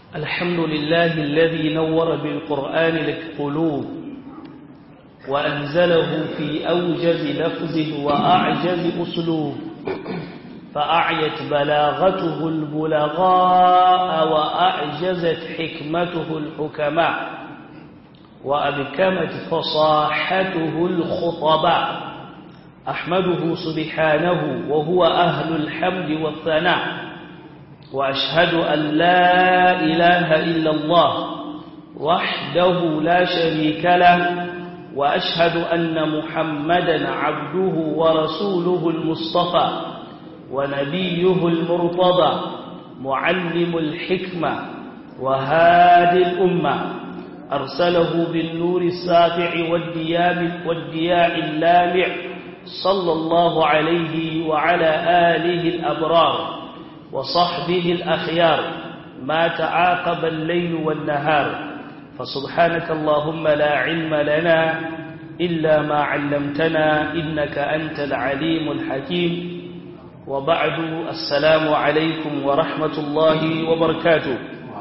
الحمد لله الذي نور بالقرآن القلوب وأنزله في أوجز لفظ وأعجز أسلوب فأعيت بلاغته البلغاء وأعجزت حكمته الحكماء وأبكمت فصاحته الخطباء أحمده سبحانه وهو أهل الحمد والثناء وأشهد أن لا إله إلا الله وحده لا شريك له وأشهد أن محمدا عبده ورسوله المصطفى ونبيه المرتضى معلم الحكمة وهادي الأمة أرسله بالنور الساطع والدياء, والدياء اللامع صلى الله عليه وعلى آله الأبرار وصحبه الأخيار ما تعاقب الليل والنهار فسبحانك اللهم لا علم لنا إلا ما علمتنا إنك أنت العليم الحكيم وبعد السلام عليكم ورحمة الله وبركاته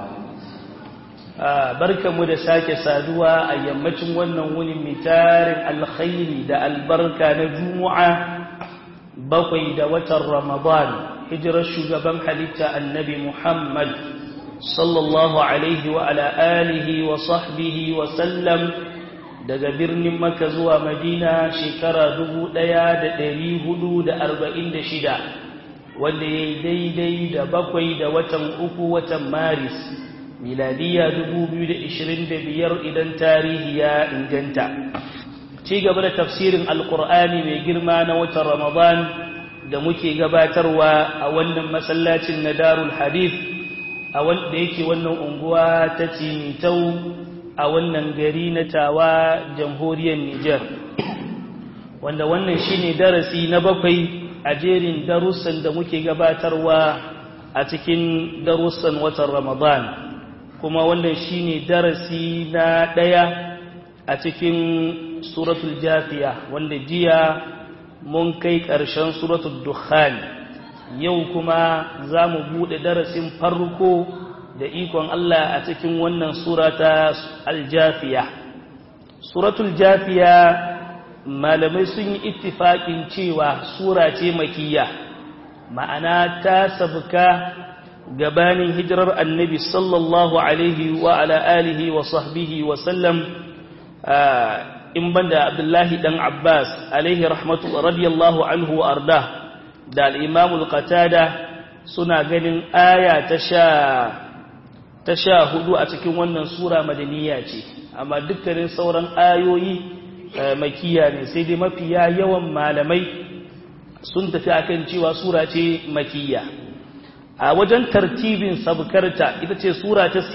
barkanmu da sake saduwa a yammacin wannan wuni mai tarin alkhairi da albarka na juma'a bakwai da watan ramadan hijirar shugaban halitta annabi muhammad sallallahu alaihi wa ala alihi wa sahbihi wa sallam daga birnin maka zuwa madina shekara dubu ɗaya da ɗari hudu da arba'in da shida wanda ya yi daidai da bakwai da watan uku watan maris miladiya biyar idan tarihi ya inganta ci gaba da tafsirin alkur'ani mai girma na watan ramadan da muke gabatarwa a wannan masallacin na darul hadith a wanda yake wannan unguwa ta cimitau a wannan gari na tawa jamhuriyar niger wanda wannan shine darasi na bakwai a jerin darussan da muke gabatarwa a cikin darussan watan ramadan kuma wannan shine darasi na ɗaya a cikin suratul jafiya wanda jiya mun kai ƙarshen suratul dukhan yau kuma za mu buɗe darasin farko da ikon Allah a cikin wannan surata aljafiya suratul jafiya malamai sun yi ittifaƙin cewa sura ce makiyya ma'ana ta sabka gabanin hijirar annabi sallallahu alaihi wa ala alihi wa sahbihi wa sallam in banda abdullahi dan abbas alaihi rahmatu radiyallahu anhu wa arda da al-imam al-qatada suna ganin aya ta sha ta sha hudu a cikin wannan sura madaniya ce amma dukkanin sauran ayoyi makiya ne sai dai mafiya yawan malamai sun tafi akan cewa sura ce makiyya a wajen tartibin sabkarta ita ce sura ta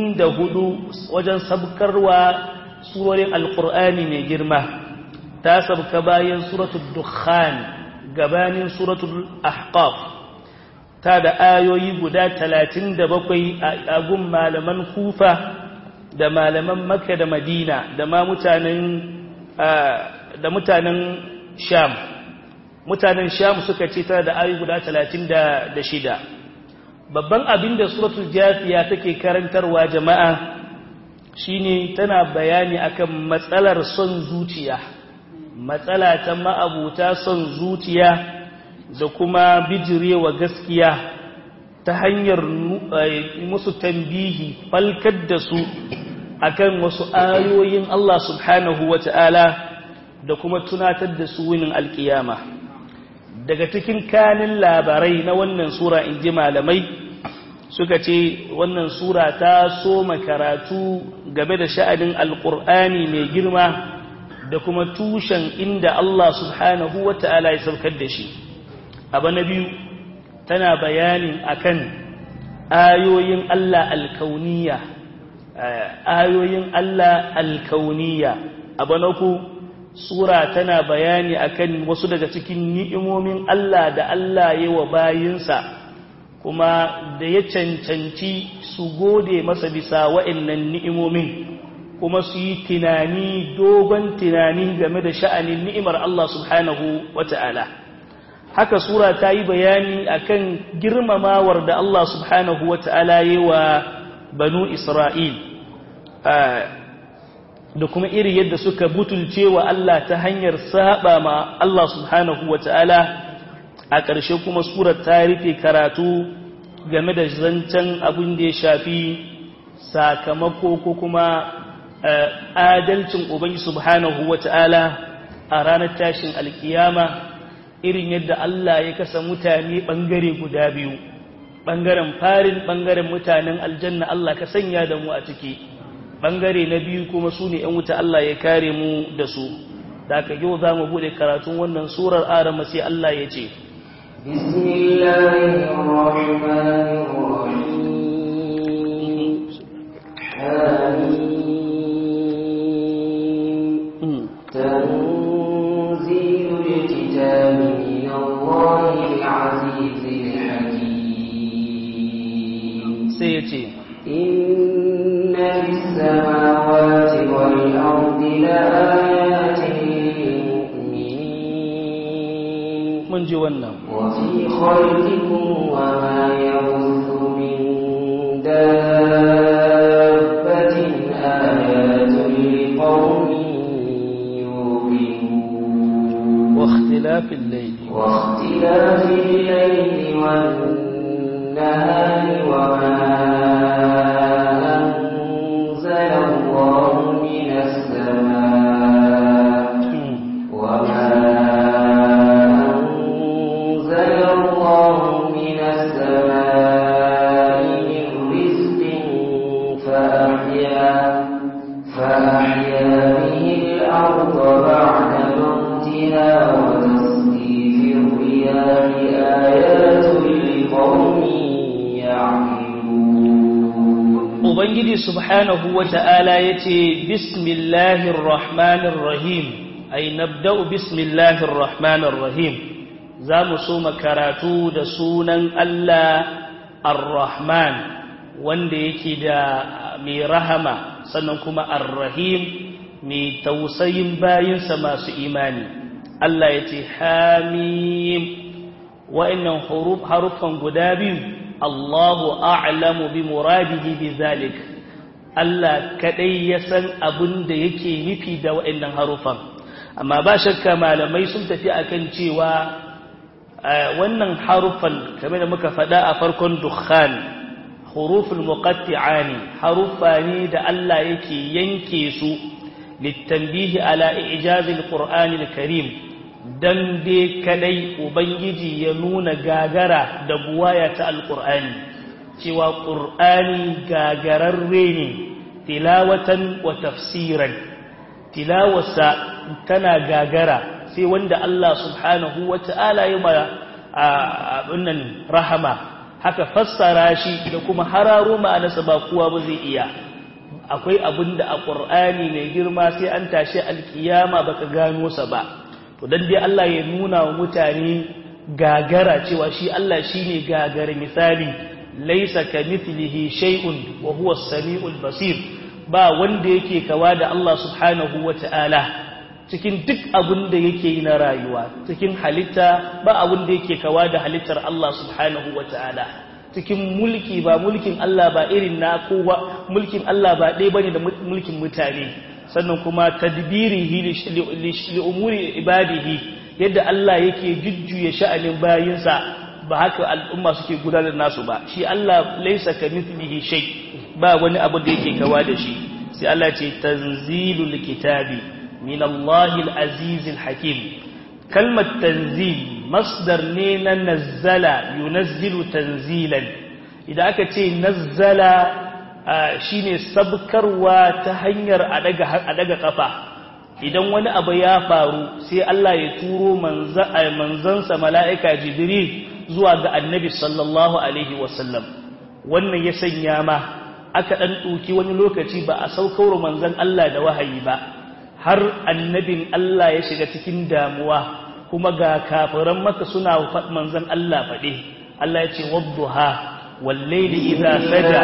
64 wajen sabkarwa surorin alkur'ani mai girma ta sabka bayan suratul dukhan gabanin suratul ahqaf ta da ayoyi guda 37 a gun malaman kufa da malaman makka da madina da ma mutanen da mutanen sham mutanen sham suka ce tana da ayoyi guda 36 babban abin da suratul jafiya take karantarwa jama'a shine tana bayani akan matsalar son zuciya matsala ta ma'abuta son zuciya da kuma bijirewa gaskiya ta hanyar musu tambihi falkar da su akan wasu ayoyin Allah subhanahu wata'ala da kuma tunatar da su winin alkiyama daga cikin kanin labarai na wannan sura in ji malamai suka ce wannan sura ta soma karatu game da sha'anin alkur'ani mai girma da kuma tushen inda Allah subhanahu wa ta'ala ya saukar da shi abu na biyu tana bayanin akan ayoyin Allah alkauniya ayoyin Allah alkauniya abu na ku sura tana bayani akan wasu daga cikin ni'imomin Allah da Allah ya wa bayinsa kuma da ya cancanci su gode masa bisa wa'annan ni'imomin kuma su yi tunani dogon tunani game da sha'anin ni'imar Allah subhanahu wata'ala haka sura ta yi bayani akan girmamawar da Allah subhanahu wata'ala yi wa banu isra'il da kuma iri yadda suka butulce wa Allah ta hanyar saba ma Allah subhanahu wa ta'ala a ƙarshe kuma surar ta rufe karatu game da zancen abin da ya shafi sakamako ko kuma adalcin ubangi subhanahu wa ta'ala a ranar tashin alkiyama irin yadda Allah ya kasa mutane ɓangare guda biyu ɓangaren farin ɓangaren mutanen aljanna Allah ka sanya da mu a ciki ɓangare na biyu kuma su ne ‘yan wuta Allah ya kare mu da su da aka yau za mu buɗe karatun wannan surar arama sai Allah ya ce تنزيل الكتاب من الله العزيز الحكيم سيتي إن في السماوات والأرض لآيات للمؤمنين mun ji wannan وفي خلقكم وما يبث من دابة آيات لقوم يوقنون واختلاف الليل واختلاف الليل والنهار وما أنزل الله من السماء وما أنزل الله من السماء من رزق فأحيا فأحيا به الأرض بعد موتها وتصريف الرياح آيات لقوم يعقلون Ubangiji subhanahu wa ta'ala ya ce, Bismillahir Rahmanir Rahim, ai, nabda'u Bismillahir Rahmanir Rahim, za mu so karatu da sunan Allah Ar-Rahman, wanda yake da mai rahama, sannan kuma Ar-Rahim mai tausayin bayinsa masu imani. Allah ya ce, Hamim, wa'innan haruffan guda biyu. Allahu a'lamu bi muradihi bi zalik Allah kadai ya san abin da yake nufi da wa'annan harufan amma ba shakka malamai sun tafi akan cewa wannan harufan kamar da muka faɗa a farkon dukhan huruful muqatti'ani harufa ne da Allah yake yanke su litanbihi ala ijazil qur'anil karim dan dai kadai ubangiji ya nuna gagara da buwaya ta alqur'ani cewa qur'ani gagararre ne tilawatan wa tafsiran tilawasa tana gagara sai wanda Allah subhanahu wata'ala ya ma abunnan rahama haka fassara shi da kuma hararo ma'anarsa ba kowa ba zai iya akwai abinda a qur'ani mai girma sai an tashi alkiyama baka gano sa ba to dan dai Allah ya nuna wa mutane gagara cewa shi Allah shine gagara misali laisa kamithlihi shay'un wa huwa as-sami'ul basir ba wanda yake kawa da Allah subhanahu wata'ala cikin duk abin da yake yi na rayuwa cikin halitta ba abin da yake kawa da halittar Allah subhanahu wata'ala cikin mulki ba mulkin Allah ba irin na kowa mulkin Allah ba ɗaya bane da mulkin mutane sannan kuma tadbirihi li umuri ibadihi yadda Allah yake jujjuya sha'anin bayinsa ba haka al'umma suke gudanar nasu ba shi Allah laysa kamithlihi shay ba wani abu da yake kawa da shi sai Allah ce tanzilul kitabi min Allahil azizil hakim kalmar tanzil masdar ne na nazzala yunazzilu tanzilan idan aka ce nazzala shine sabkarwa ta hanyar a daga kafa idan wani abu ya faru sai Allah ya turo manzansa mala'ika jibril zuwa ga annabi sallallahu alaihi wasallam wannan ya sanya ma aka ɗan ɗuki wani lokaci ba a saukar manzan Allah da wahayi ba har annabin Allah ya shiga cikin damuwa kuma ga kafiran maka suna manzan Allah faɗe Allah ya ce wadduha والليل إذا سجى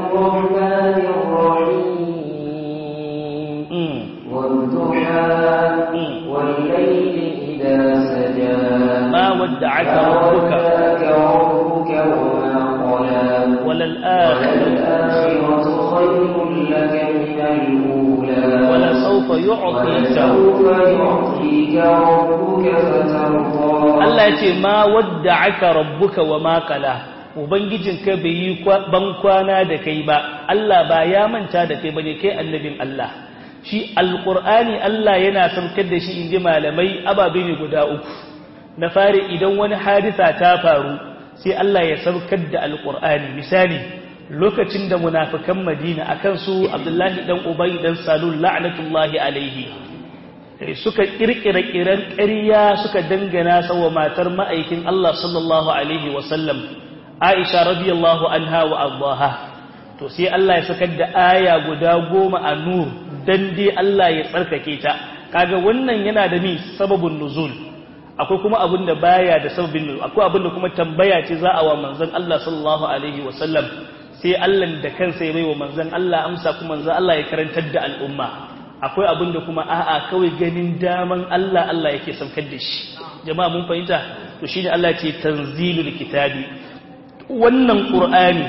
والضحى والليل إذا سجى ما ودعك ربك ربك وما قلى وللآخرة وللآخرة خير لك من الأولى ولسوف يعطيك ولسوف يعطيك ربك فترضى Allah ya ce ma wadda aka rabbuka wa makala ubangijinka bai yi ban kwana da kai ba Allah ba ya manta da kai bane kai annabin Allah shi alqur'ani Allah yana saukar da shi inji malamai ababe ne guda uku na fari idan wani hadisa ta faru sai Allah ya saukar da alqur'ani misali lokacin da munafikan Madina akan su Abdullahi dan Ubay dan Salul la'natullahi alaihi suka kirkira kiran ƙarya suka dangana sawa matar ma'aikin Allah sallallahu alaihi wasallam Aisha radiyallahu anha wa ardaha to sai Allah ya sakar da aya guda goma a nur dan dai Allah ya tsarkake ta kaga wannan yana da mi sababun nuzul akwai kuma abin da baya da sababin nuzul akwai abin da kuma tambaya ce za a wa manzon Allah sallallahu alaihi wasallam sai Allah da kansa ya bai wa manzon Allah amsa kuma manzon Allah ya karantar da al'umma akwai abin da kuma a'a kawai ganin daman Allah Allah yake saukar da shi jama'a mun fahimta to shine Allah ce tanzilul kitabi wannan qur'ani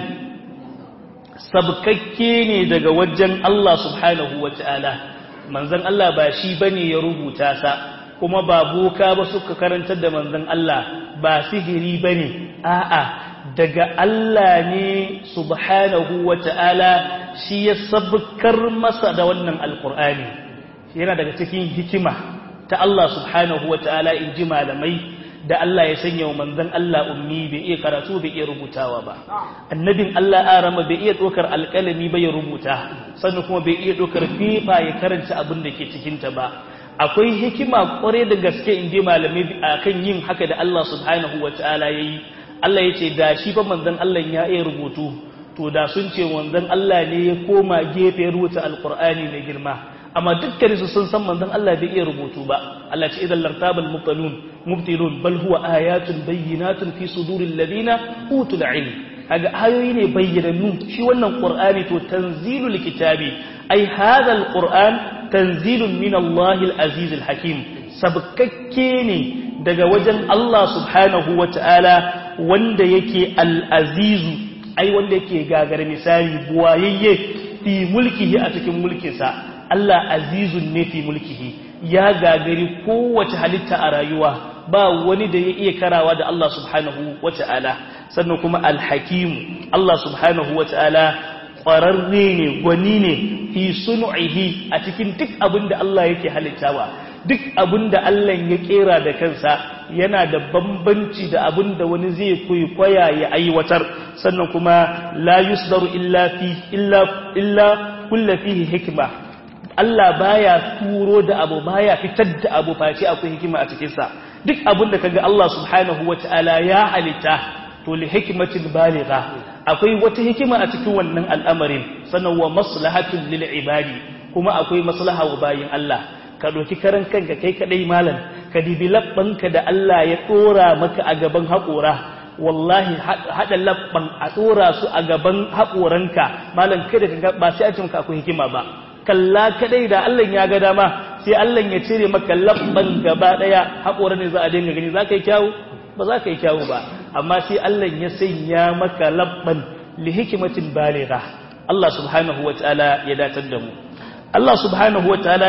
sabkakke ne daga wajen Allah subhanahu wataala manzon Allah ba shi bane ya rubuta sa kuma ba boka ba suka karantar da manzon Allah ba sihiri bane a'a daga Allah ne subhanahu wataala shi ya sabkar masa da wannan alkur'ani yana daga cikin hikima ta Allah subhanahu wa ta'ala in ji malamai da Allah ya sanya wa manzan Allah ummi bai iya karatu bai iya rubutawa ba annabin Allah arama bai iya ɗaukar alƙalami ba ya rubuta sannan kuma bai iya ɗaukar fifa ya karanta abin da ke cikinta ba akwai hikima ƙware da gaske in ji malamai akan yin haka da Allah subhanahu wa ta'ala ya yi Allah ya ce da shi fa manzan Allah ya iya rubutu to da sun ce wanzan Allah ne ya koma gefe rubuta alkur'ani mai girma amma dukkan su sun san manzon Allah bai iya rubutu ba Allah ce idan lartabal mubtalun mubtilun bal huwa ayatun bayyinatun fi suduril ladina utul ilm kaga ayoyi ne bayyanannu shi wannan qur'ani to tanzilul kitabi ai hadha alquran tanzilun min Allah alaziz alhakim sabkakke ne daga wajen Allah subhanahu wataala wanda yake al-azizu ai wanda yake gagar misali buwayayye fi mulkihi a cikin mulkinsa Allah azizun ne fi mulkihi ya gagari kowace halitta a rayuwa ba wani da ya iya karawa da Allah subhanahu wata'ala sannan kuma alhakimu Allah subhanahu wata'ala ƙwararre ne gwani ne fi sunu'ihi a cikin duk abin da Allah yake halittawa duk abin da Allah ya kera da kansa yana da bambanci da abin da wani zai kwaikwaya ya aiwatar sannan kuma la yusdaru illa fi illa illa kulla fihi hikma Allah baya turo da abu baya fitar da abu face akwai hikima a cikin sa duk abin da kaga Allah subhanahu wataala ya halitta to li hikmatin baligha akwai wata hikima a cikin wannan al'amarin sannan wa maslahatun lil ibadi kuma akwai maslaha wa bayin Allah ka ɗauki karan kanka kai kaɗai malam ka dibi labbanka da Allah ya ɗora maka a gaban haƙora wallahi haɗa labban a ɗora su a gaban haƙoranka malam kada ka ba sai a ce maka akwai hikima ba kalla kaɗai da Allah ya ga dama sai Allah ya cire maka labban gaba ɗaya haƙoran ne za a dinga gani za ka yi kyawu ba za ka yi kyawu ba amma sai Allah ya sanya maka labban li hikimatin baligha Allah subhanahu wa ta'ala ya datar da mu Allah subhanahu wa ta'ala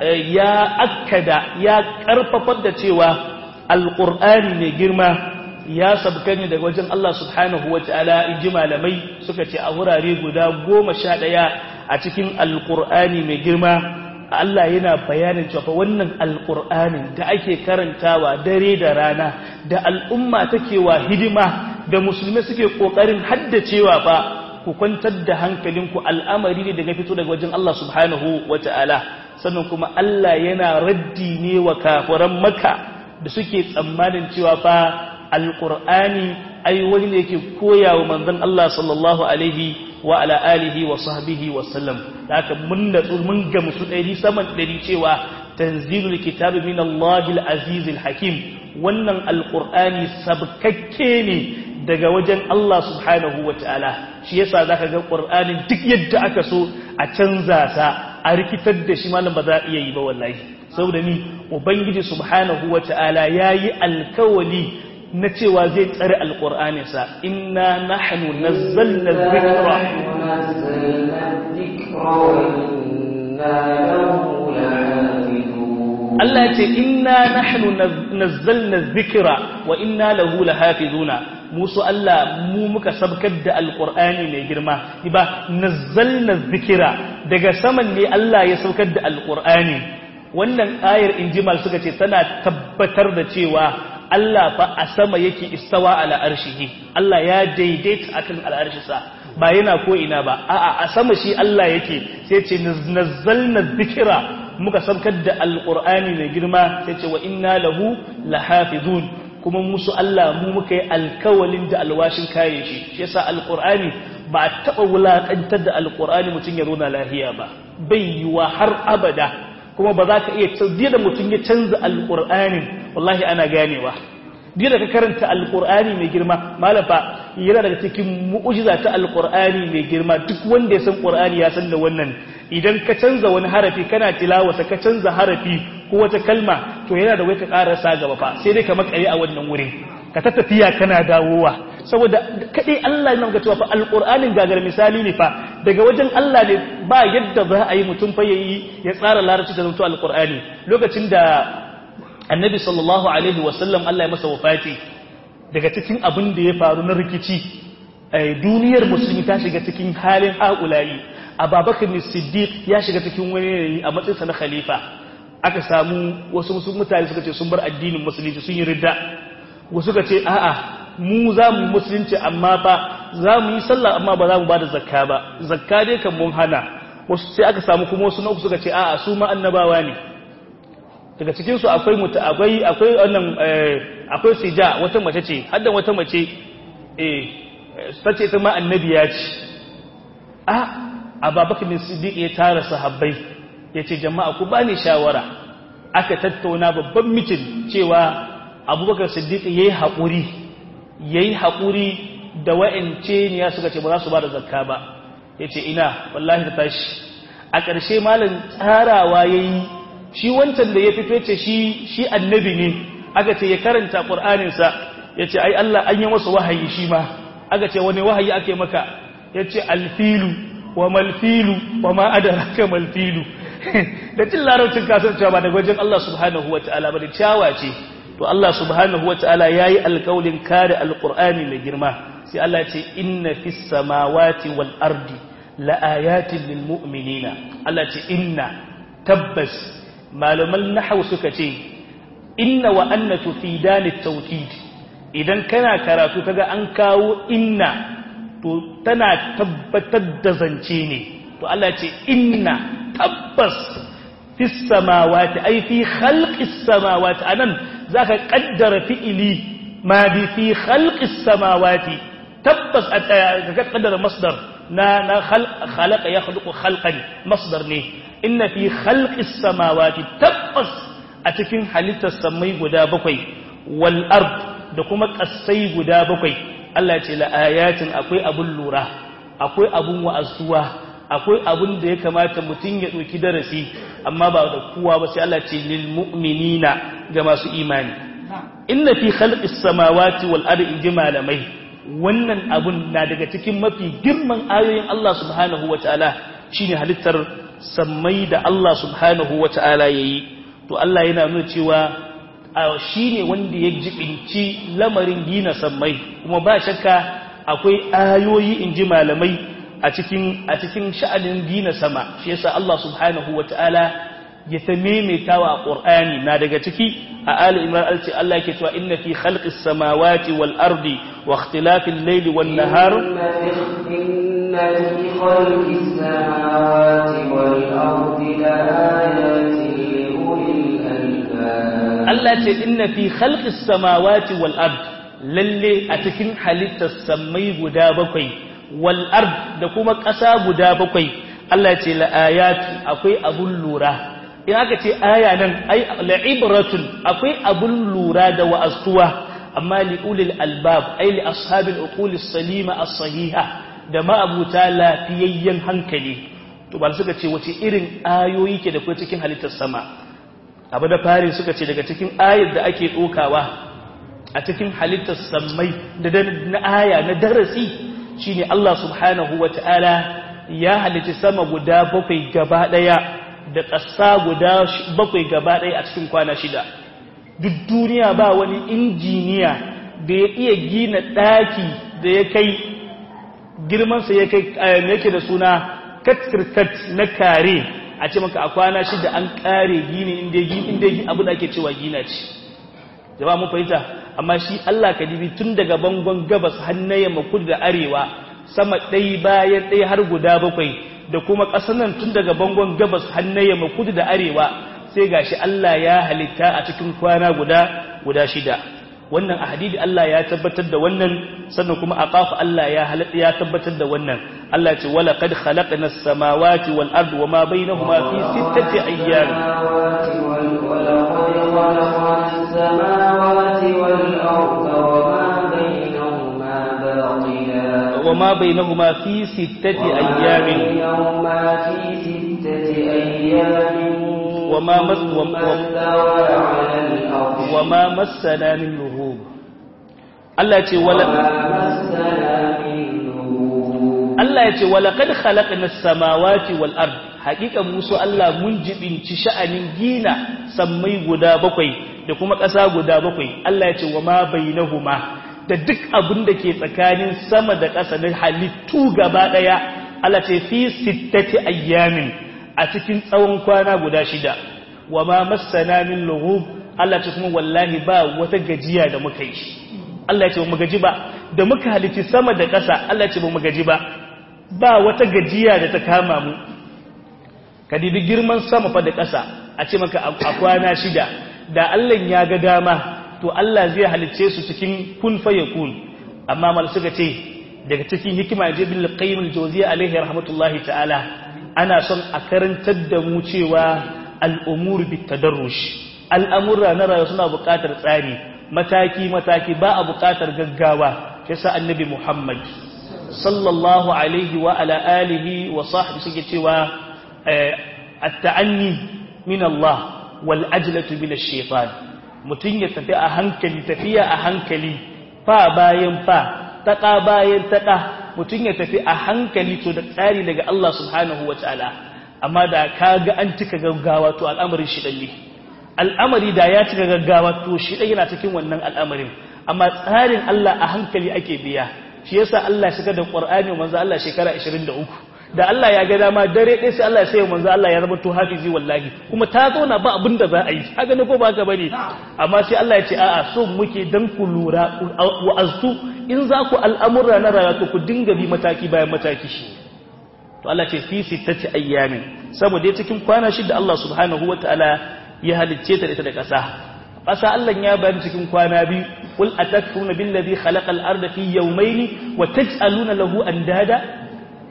ya akkada ya karfafar da cewa alƙur'ani mai girma ya sabka ne daga wajen Allah subhanahu wa ta'ala in ji malamai suka ce a wurare guda goma sha ɗaya a cikin alƙur'ani mai girma Allah yana bayanin cewa wannan alƙur'anin da ake karantawa dare da rana da al'umma take wa hidima da musulmai suke ƙoƙarin haddacewa fa ku kwantar da hankalinku al'amari ne daga fito daga wajen Allah subhanahu wa ta'ala sannan kuma Allah yana raddi ne wa kafiran maka da suke tsammanin cewa fa alƙur'ani ai wani ne yake koya wa manzon Allah sallallahu alaihi wa ala alihi wa sahbihi wa sallam da haka mun natsu mun ga musu ɗari saman ɗari cewa tanzilul kitabi min Allahil azizil hakim wannan alƙur'ani sabkakke ne daga wajen Allah subhanahu wa ta'ala shi yasa za ka ga ƙur'anin duk yadda aka so a canza sa a rikitar da shi malam ba za a iya yi ba wallahi saboda ni ubangiji subhanahu wa ta'ala ya yi alkawali na cewa zai tsare alƙur'aninsa inna nahnu nazzalna dhikra وإنا له لحافظون Allah ya ce inna nahnu nazzalna dhikra wa inna lahu lahafizuna musu Allah mu muka sabkar da alqur'ani mai girma ba nazzalna dhikra daga saman ne Allah ya saukar da alqur'ani wannan ayar injimal suka ce tana tabbatar da cewa Allah fa a sama yake istawa ala arshihi Allah ya daidaita akan al'arshisa ba yana ko ina ba a'a a sama shi Allah yake sai ce nazzalna dhikra muka sabkar da alqur'ani mai girma sai ce wa inna lahu lahafizun kuma musu Allah mu muka yi alkawalin da alwashin kare shi shi yasa alqur'ani ba a taba wulakantar da alqur'ani mutun ya rona lahiya ba bai yiwa har abada kuma ba za ka iya canza da mutum ya canza alqur'anin wallahi ana ganewa duk da ka karanta alqur'ani mai girma malafa yana daga cikin mu'ujiza ta alqur'ani mai girma duk wanda ya san qur'ani ya san da wannan idan ka canza wani harafi kana tilawata ka canza harafi ko wata kalma to yana da wai ka karasa gaba fa sai dai ka makare a wannan wurin ka ta tafiya kana dawowa saboda kadai Allah ya nuna cewa fa alqur'anin gagar misali ne fa daga wajen Allah ne ba yadda za a yi mutum fa yayi ya tsara larabci da zanto alqur'ani lokacin da annabi sallallahu alaihi wasallam Allah ya masa wafati daga cikin abin da ya faru na rikici duniyar musulmi ta shiga cikin halin haƙulayi ababakar siddiq ya shiga cikin wani yanayi a matsayinsa na khalifa aka samu wasu musu mutane suka ce sun bar addinin musulunci sun yi ridda wasu suka ce a'a mu za mu musulunci amma fa za mu yi sallah amma ba za mu ba da zakka ba zakka dai kan mun hana wasu sai aka samu kuma wasu na uku suka ce a'a su ma annabawa ne daga cikin su akwai muta akwai akwai wannan akwai sija wata mace ce haddan wata mace eh sace ita ma annabiya ce a ababakar bin siddiq ya tara sahabbai ya ce jama'a ku bani shawara aka tattauna babban mitin cewa abubakar siddiq ya yi haƙuri ya yi haƙuri da wa'ance ne ya suka ce ba za su ba da zakka ba ya ce ina wallahi ta tashi a ƙarshe malin tsarawa ya yi shi wancan da ya fito ce shi annabi ne aka ce ya karanta ƙur'aninsa ya ce ai Allah an yi masa wahayi shi ma aka ce wani wahayi ake maka ya ce alfilu wa malfilu wa ma adaraka malfilu da cin larabcin kasancewa ba daga wajen Allah subhanahu wa ta'ala ba da ciyawa ce to Allah subhanahu wa ta'ala ya yi alkaulin kare alkur'ani mai girma sai Allah ce inna fi samawati wal ardi la'ayatin lil mu'minina Allah ce inna tabbas malaman nahwu suka ce inna wa anna tufidani tawkid idan kana karatu kaga an kawo inna to tana tabbatar da zance ne to Allah ce inna tabbas fi samawati ai fi khalqis samawati anan zaka kaddara fi'ili ma bi fi khalqis samawati tabbas ka kaddara masdar na na khalaqa yakhluqu khalqan masdar ne inna fi khalqis samawati tabbas a cikin halittar samai guda bakwai wal ard da kuma kasai guda bakwai Allah ce la ayatin akwai abun lura akwai abun wa'azuwa akwai abun da ya kamata mutum ya ɗauki darasi amma ba da kowa ba sai Allah ce lil mu'minina ga masu imani inna fi khalqis samawati wal ardi inji malamai wannan abun na daga cikin mafi girman ayoyin Allah subhanahu wataala shine halittar sammai da Allah subhanahu wataala yayi to Allah yana nuna cewa shine wanda ya jibinci lamarin gina sammai kuma ba shakka akwai ayoyi inji malamai a cikin a cikin sha'anin gina sama shi yasa Allah subhanahu wataala ya ta maimaitawa a Qur'ani na daga ciki a Ali Imran alci Allah yake cewa inna fi khalqis samawati wal ardi wa ikhtilafil layli wan nahar inna fi khalqis samawati wal ardi laayatin li ulil albab Allah ce inna fi khalqis samawati wal ardi lalle a cikin halittar sammai guda bakwai wal ard da kuma ƙasa guda bakwai Allah ce la'ayatu akwai abun lura in aka ce aya nan ai la'ibratun akwai abun lura da wa'astuwa amma li ulil albab ai li ashabil uqulis salima as-sahiha da ma'abuta lafiyayyen hankali to ba suka ce wace irin ayoyi ke da kai cikin halittar sama abu da fari suka ce daga cikin ayar da ake dokawa a cikin halittar sammai da na aya na darasi shine Allah subhanahu wata'ala ya halitta sama guda bakwai gaba daya da ƙasa guda bakwai gaba daya a cikin kwana shida duk duniya ba wani injiniya da ya iya gina ɗaki da ya kai girmansa ya kai yake da suna katkirkat na kare a ce maka a kwana shida an kare gini inda yi abu da ake cewa gina ce jama mun fahimta amma shi Allah ka dibi tun daga bangon gabas hannaye makud da arewa sama ɗai bayan ɗai har guda bakwai da kuma ƙasar nan tun daga bangon gabas hannaye makud da arewa sai gashi Allah ya halitta a cikin kwana guda guda shida wannan a hadidi Allah ya tabbatar da wannan sannan kuma a ƙafa Allah ya halatta ya tabbatar da wannan Allah ce wala qad khalaqna as-samawati wal ardi wama bainahuma fi sittati ayyam وما بينهما في ستة أيام وما مس وما مسنا من لغوب Allah ce wala Allah ya ce wala kad khalaqna as-samawati wal ard haqiqa musu Allah mun jibinci sha'anin gina sammai guda bakwai da kuma ƙasa guda bakwai Allah ya ce wa ma bainahuma da duk abin da ke tsakanin sama da ƙasa na halittu gaba daya Allah ce fi sittati ayyamin a cikin tsawon kwana guda shida wa ma massana min lughub Allah ce kuma wallahi ba wata gajiya da muka yi Allah ce ba mu gaji ba da muka halitti sama da ƙasa Allah ce ba mu gaji ba ba wata gajiya da ta kama mu ka dibi girman sama fa da ƙasa a ce maka a kwana shida da Allah ya ga dama to Allah zai halicce su cikin kun fa yakun amma mal suka ce daga cikin hikima je bil qayyim al jawziya alaihi rahmatullahi ta'ala ana son a karantar da mu cewa al'umur bit tadarrush al'amurra na rayuwa suna buƙatar tsari mataki-mataki ba a buƙatar gaggawa ya sa annabi Muhammad sallallahu alaihi wa ala alihi wa sahbi suke cewa at-ta'anni min Allah wal ajlatu min ash-shaytan mutun ya tafi a hankali tafiya a hankali fa bayan fa taƙa bayan taƙa mutun ya tafi a hankali to da tsari daga Allah subhanahu wa ta'ala amma da kaga an cika gaggawa to al'amarin shi ne al'amari da ya cika gaggawa to shi ɗaya yana cikin wannan al'amarin amma tsarin Allah a hankali ake biya shi yasa Allah shiga da Qur'ani manzo Allah shekara 23 da Allah ya ga dama dare ɗaya sai Allah ya sai manzo Allah ya zama to hafizi wallahi kuma ta zauna ba abin da za a yi haka ne ko ba haka bane amma sai Allah ya ce a'a so muke dan ku lura wa aztu in za ku al'amura na rayuwa ku dinga bi mataki bayan mataki shi to Allah ce fi sittati ayyamin saboda cikin kwana shida Allah subhanahu wataala ya halicce ta ita da ƙasa ƙasa Allah ya bayani cikin kwana biyu qul atakfuruna billazi khalaqal arda fi yawmayni wa taj'aluna lahu andada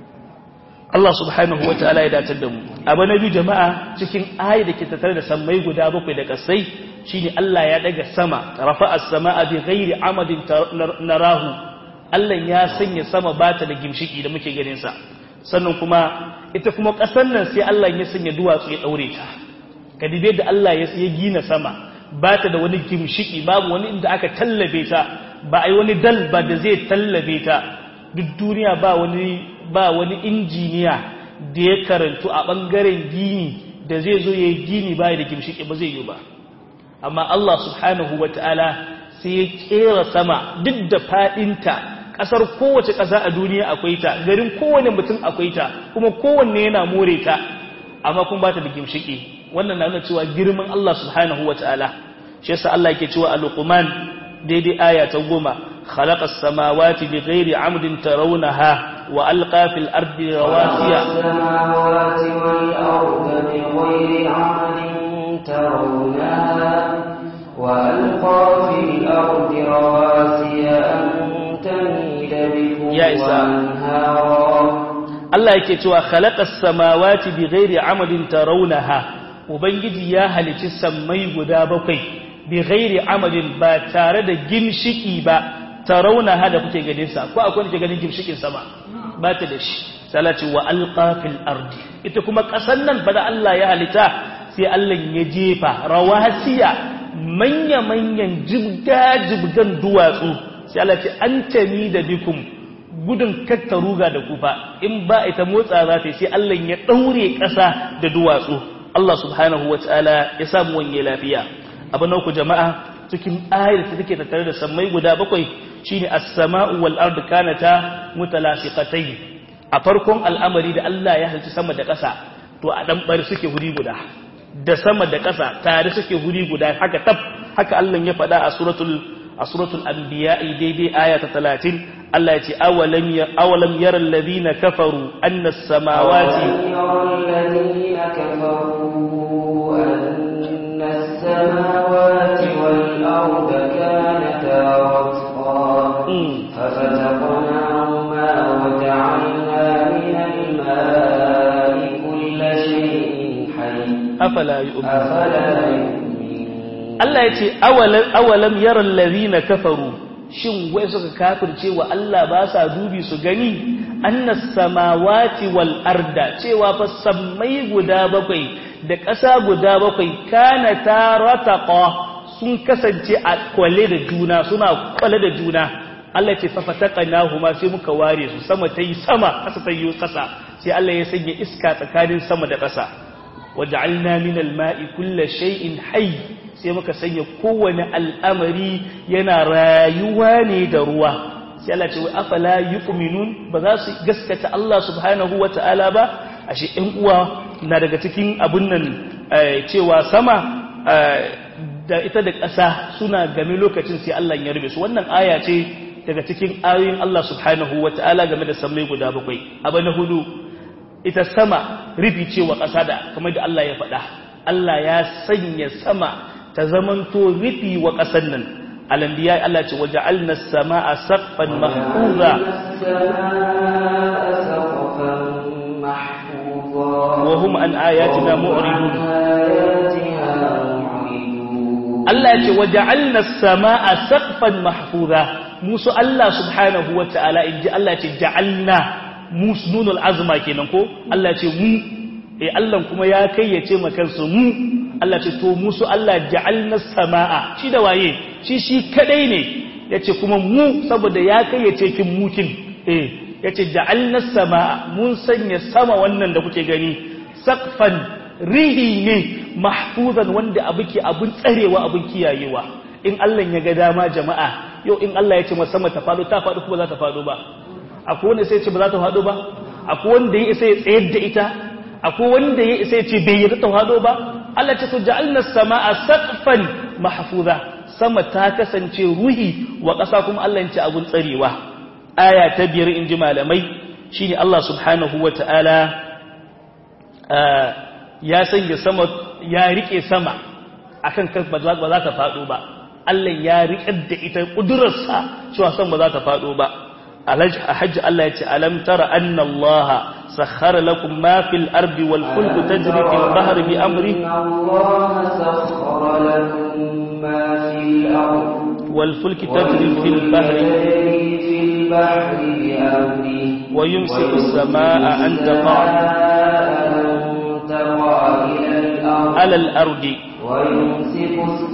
Allah subhanahu wataala ya datar da mu abu na biyu jama'a cikin ayi da ke tattare da sammai guda bakwai da ƙasai shine Allah ya daga sama rafa'a as-samaa bi ghairi amadin narahu Allah ya sanya sama bata da gimshiki da muke ganin sa sannan kuma ita kuma ƙasar nan sai Allah ya sanya duwatsu ya daure ta ka dibe da Allah ya gina sama ba ta da wani gimshiki babu wani inda aka tallabe ta ba a yi wani dal ba da zai tallabe ta duk duniya ba wani ba wani injiniya da ya karantu a ɓangaren gini da zai zo ya yi gini ba da gimshiki ba zai yi ba amma Allah subhanahu wa ta'ala sai ya kera sama duk da faɗinta ƙasar kowace ƙasa a duniya akwai ta garin kowane mutum akwai ta kuma kowanne yana more ta amma kuma ba ta da gimshiki wannan na nuna cewa girman Allah subhanahu wa ta'ala shi yasa Allah yake cewa a luqman daidai aya ta goma khalaqa as-samawati bighairi 'amdin tarawunaha wa alqa fil ardi rawasiya السماوات والأرض بغير عمد ترونها وألقى في الأرض رواسي أن تميد بكم يا إسلام. وأنهارا Allah yake cewa khalaqas samawati bighairi 'amadin tarawunaha ubangiji ya halici sammai guda bakwai bighairi 'amadin ba tare da gimshiki ba tarawunaha da kuke ganin sa ko akwai wanda ke ganin gimshikin sama ba ta da shi salati wa alqa fil ardi ita kuma kasan nan ba da Allah ya halita sai Allah ya jefa rawasiya manya manyan jibga jibgan duwatsu sai Allah ce antami da bikum gudun katta ruga da kufa in ba ita motsa za ta sai Allah ya daure ƙasa da duwatsu Allah subhanahu wataala ya samu wanye lafiya abin ku jama'a cikin ayar da take tattare da sammai guda bakwai shine as-sama'u wal ardu kanata mutalasiqatayn a farkon al'amari da Allah ya halci sama da ƙasa to a dan bari suke huri guda da sama da ƙasa tare suke huri guda haka tab haka Allah ya faɗa a suratul a suratul anbiya daidai aya ta 30 Allah ya ce awalam ya awalam yara alladhina kafaru anna as-samawati alladhina kafaru anna as-samawati wal arda kanata ratqa fafataqnahuma wa ja'alna min al-ma'i kulla shay'in hayy afala yu'minun afala yu'minun Allah ya ce awalam yaran na kafaru shin wai suka kafirce wa Allah ba sa dubi su gani annas samawati wal arda cewa fa sammai guda bakwai da ƙasa guda bakwai kana tarataqa sun kasance a kwale da juna suna kwale da juna Allah ya ce fa fataqnahuma sai muka ware su sama tayi sama ƙasa tayi ƙasa sai Allah ya sanya iska tsakanin sama da ƙasa waj'alna min al-ma'i kulli shay'in hayy sai muka sanya kowane al'amari yana rayuwa ne da ruwa sai Allah ce wa afala yu'minun ba za su gaskata Allah subhanahu wata'ala ba ashe ɗan uwa na daga cikin abun nan cewa sama da ita da ƙasa suna game lokacin sai Allah ya rube su wannan aya ce daga cikin ayoyin Allah subhanahu wata'ala game da sammai guda bakwai abu na hudu ita sama rufi cewa ƙasa da kamar da Allah ya faɗa Allah ya sanya sama ta zamanto rufi wa ƙasar nan alambiya Allah ce waje alna sama a saffan mahfuza wa hum an ayatina mu'ridun Allah ya ce waje alna sama a saffan mahfuza musu Allah subhanahu wa ta'ala in ji Allah ce ja'alna musu nunul azma kenan ko Allah ce mu eh Allah kuma ya kayyace makansu mu Allah ce to musu Allah ja'alna sama'a shi da waye shi shi kadai ne yace kuma mu saboda ya kai yace kin mukin eh yace ja'alna sama'a mun sanya sama wannan da kuke gani saqfan rihi ne mahfuzan wanda abuke abun tsarewa abun kiyayewa in Allah ya ga dama jama'a yau in Allah ya ce sama ta fado ta fado kuma za ta fado ba akwai wanda sai ce ba za ta fado ba akwai wanda ya isa ya tsayar da ita akwai wanda ya isa ya ce bai yi ta fado ba Allah ce to ja'alna samaa saqfan mahfuza sama ta kasance ruhi wa ƙasa kuma Allah ya ce abun tsarewa aya ta biyar in ji malamai shine Allah subhanahu wata'ala ya sanya sama ya rike sama akan kan ba za ta fado ba Allah ya riƙar da ita ƙudurarsa cewa san ba za ta fado ba hajji Allah ya ce alam tara anna Allah sakhara lakum ma fil ardi wal fulku tajri fil bahri bi amri Allah sakhara lakum ma fil ardi wal fulki tajri fil bahri fil bahri bi amri wa yumsiku as-samaa'a an تقع إلى الأرض ala al-ardi ويمسك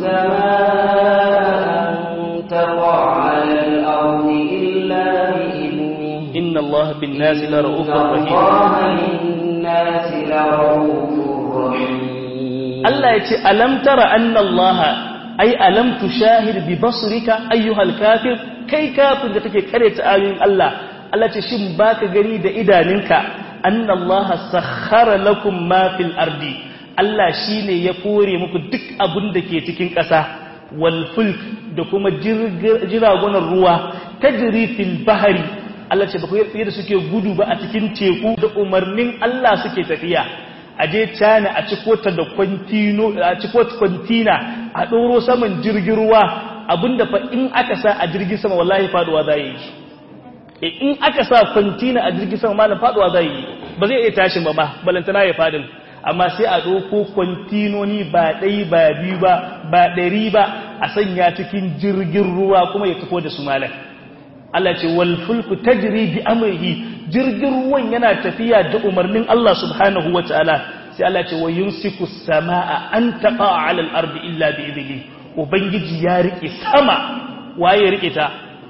السماء أن تقع على الأرض إلا بإذنه inna Allah bin nasi la ra'ufur rahim الله للناس لرؤوف رحيم Allah ya ce alam tara anna Allah ai alam tushahid bi basrika ayyuhal kafir kai kafir da kake karanta ayoyin Allah Allah ce shin baka gani da idaninka anna Allah sakhara lakum ma fil ardi Allah shine ya kore muku duk abin da ke cikin ƙasa wal fulk da kuma jiragunan ruwa tajri fil bahri Allah ce ba ku yadda suke gudu ba a cikin teku da umarnin Allah suke tafiya a je cana a ciko ta da kwantino a ciko ta kwantina a ɗoro saman jirgin ruwa abinda fa in aka sa a jirgin sama wallahi faduwa za yi e in aka sa kwantina a jirgin sama malam faduwa za yi ba zai iya tashin ba ma balantana ya fadin amma sai a ɗauko kwantinoni ba ɗai ba biyu ba ba ɗari ba a sanya cikin jirgin ruwa kuma ya tafi da su malam Allah ce wal fulku tajri bi amrihi jirgin ruwan yana tafiya da umarnin Allah subhanahu wataala sai Allah ce wa yumsiku samaa an taqa ala al-ardi illa bi idnihi ubangiji ya rike sama waye rike ta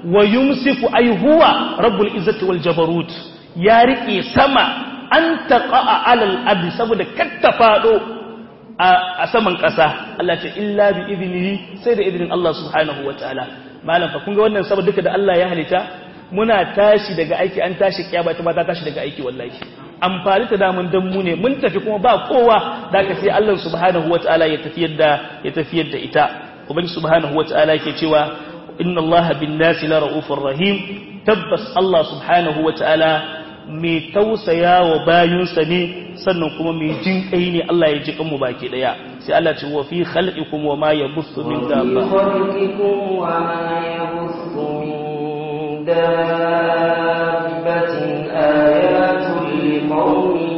wa yumsiku ay huwa rabbul izzati wal jabarut ya rike sama an taqa'a alal ardi saboda katta fado a saman ƙasa Allah ce illa bi idnihi sai da idnin Allah subhanahu wataala malam fa kun ga wannan saboda duka da Allah ya halitta muna tashi daga aiki an tashi kiyama ta ta tashi daga aiki wallahi amfani ta damun dan mu ne mun tafi kuma ba kowa da ka sai Allah subhanahu wataala ya tafiyar da ya tafiyar da ita ubangi subhanahu wataala yake cewa inna Allah bin nasi la raufur rahim tabbas Allah subhanahu wataala mai tausaya wa bayinsa ne sannan kuma mai jin kai ne Allah ya ji kanmu baki daya sai Allah ce wa fi khalqikum wa ma yabuthu min dabba khalqikum wa ma yabuthu min dabbatin ayatun liqaumin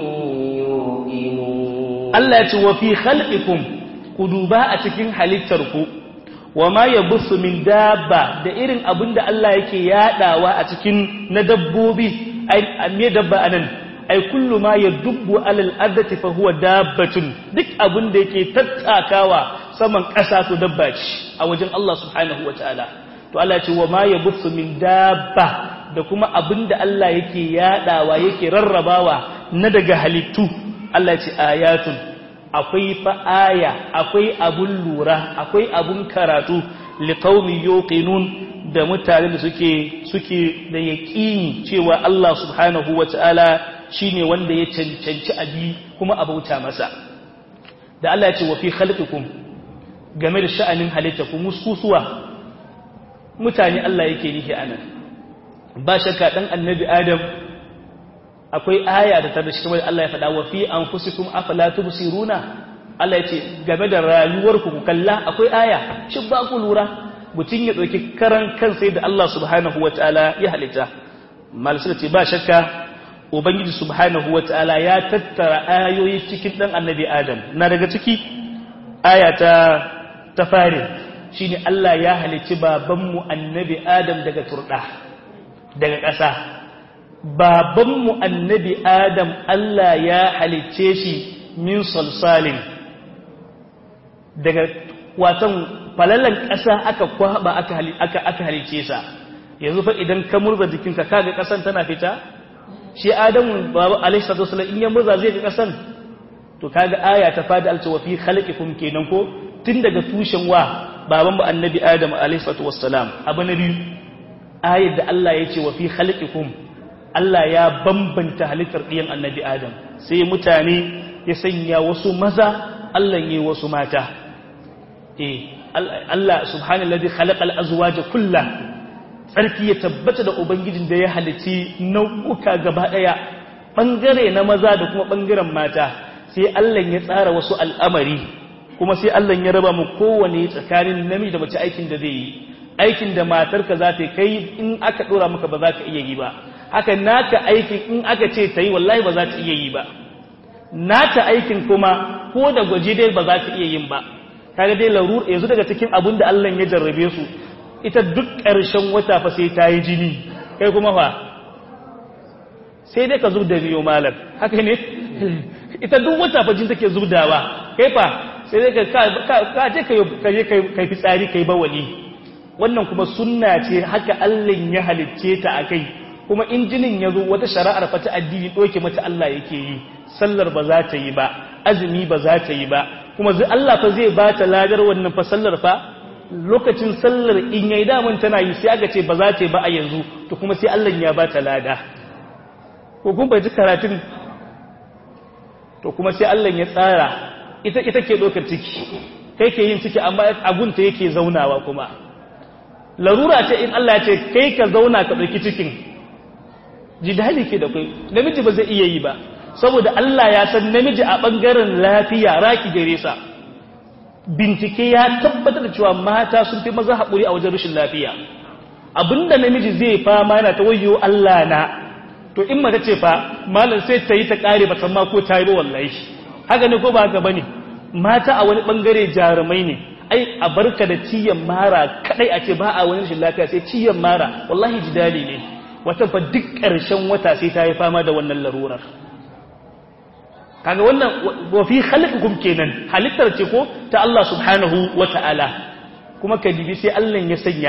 yuqinun Allah ya ce wa fi khalqikum ku duba a cikin halittarku wa ma yabuthu min dabba da irin abinda Allah yake yadawa a cikin na dabbobi ai me dabba anan ai kullu ma yadubbu alal ardati fa huwa dabbatun duk abin da yake tattakawa saman ƙasa to dabba ce a wajen Allah subhanahu wataala to Allah ce wa ma yabuthu min dabba da kuma abin da Allah yake yadawa yake rarrabawa na daga halittu Allah ce ayatun akwai fa aya akwai abun lura akwai abun karatu liqaumin yuqinun da mutane da suke suke da yaƙini cewa Allah subhanahu wata'ala shine wanda ya cancanci abi kuma abauta masa da Allah ya ce wa fi khalqikum game da sha'anin halitta ku muskusuwa mutane Allah yake nihi anan ba shakka dan annabi Adam akwai aya da ta da shi Allah ya faɗa wa fi anfusikum afala tubsiruna Allah ya ce game da rayuwarku ku kalla akwai aya shin ba ku lura mutum ya ɗauki karan kansa da Allah subhanahu wa ta'ala ya halitta malisar ce ba shakka ubangiji subhanahu wa ta'ala ya tattara ayoyi cikin ɗan annabi adam na daga ciki aya ta ta fari shi ne Allah ya halicci babanmu annabi adam daga turɗa daga ƙasa babanmu annabi adam Allah ya halicce shi min salsalin daga watan falallan ƙasa aka kwaba aka aka halice sa yanzu fa idan ka murza jikinka kaga ƙasan tana fita shi adamu babu alaihi salatu wasallam in ya murza zai ga ƙasan to kaga aya ta fadi alta wa fi khalqikum kenan ko tun daga tushen wa baban mu annabi adam alaihi salatu wassalam abu na biyu ayar da Allah ya ce wa fi khalqikum Allah ya bambanta halittar ɗiyan annabi adam sai mutane ya sanya wasu maza Allah ya wasu mata eh Allah subhanahu ladhi khalaqal azwaja kulla tsarki ya tabbata da ubangijin da ya halici nau'uka gaba daya bangare na maza da kuma bangaren mata sai Allah ya tsara wasu al'amari kuma sai Allah ya raba mu kowane tsakanin namiji da mace aikin da zai yi aikin da matarka za ta kai in aka dora maka ba za ka iya yi ba haka naka aikin in aka ce ta yi wallahi ba za ta iya yi ba nata aikin kuma ko da gwaji dai ba za ta iya yin ba kaga dai larur yanzu daga cikin abin da Allah ya jarrabe su ita duk ƙarshen wata fa sai ta yi jini kai kuma fa sai dai ka zub da miyo malam haka ne ita duk wata fa jin take zubdawa kai fa sai dai ka ka je ka je kai fitsari kai bawali wannan kuma sunna ce haka Allah ya halicce ta akai kuma in jinin ya zo wata shari'ar fa ta addini doke mata Allah yake yi sallar ba za ta yi ba azumi ba za ta yi ba kuma Allah fa zai ba ta ladar wannan fa sallar fa lokacin sallar in yayi damun tana yi sai aka ce ba za ta yi ba a yanzu to kuma sai Allah ya ba ta lada ko kun bai ji karatun to kuma sai Allah ya tsara ita ita ke dokar ciki kai ke yin ciki amma agunta yake zaunawa kuma larura ce in Allah ya ce kai ka zauna ka dauki cikin jidali ke da kai namiji ba zai iya yi ba saboda Allah ya san namiji a ɓangaren lafiya raki gare sa bincike ya tabbatar da cewa mata sun fi maza haƙuri a wajen rashin lafiya abinda namiji zai fama yana ta wayo Allah na to in mata ce fa malam sai ta yi ta ƙare ba ma ko ta yi ba wallahi haka ne ko ba haka bane mata a wani ɓangare jarumai ne ai a barka da ciyan mara kadai a ce ba a wani rashin lafiya sai ciyan mara wallahi jidali ne wata fa duk ƙarshen wata sai ta yi fama da wannan larurar kaga wannan wa fi khalqikum kenan halittar ce ko ta Allah subhanahu wata'ala kuma ka dibi sai Allah ya sanya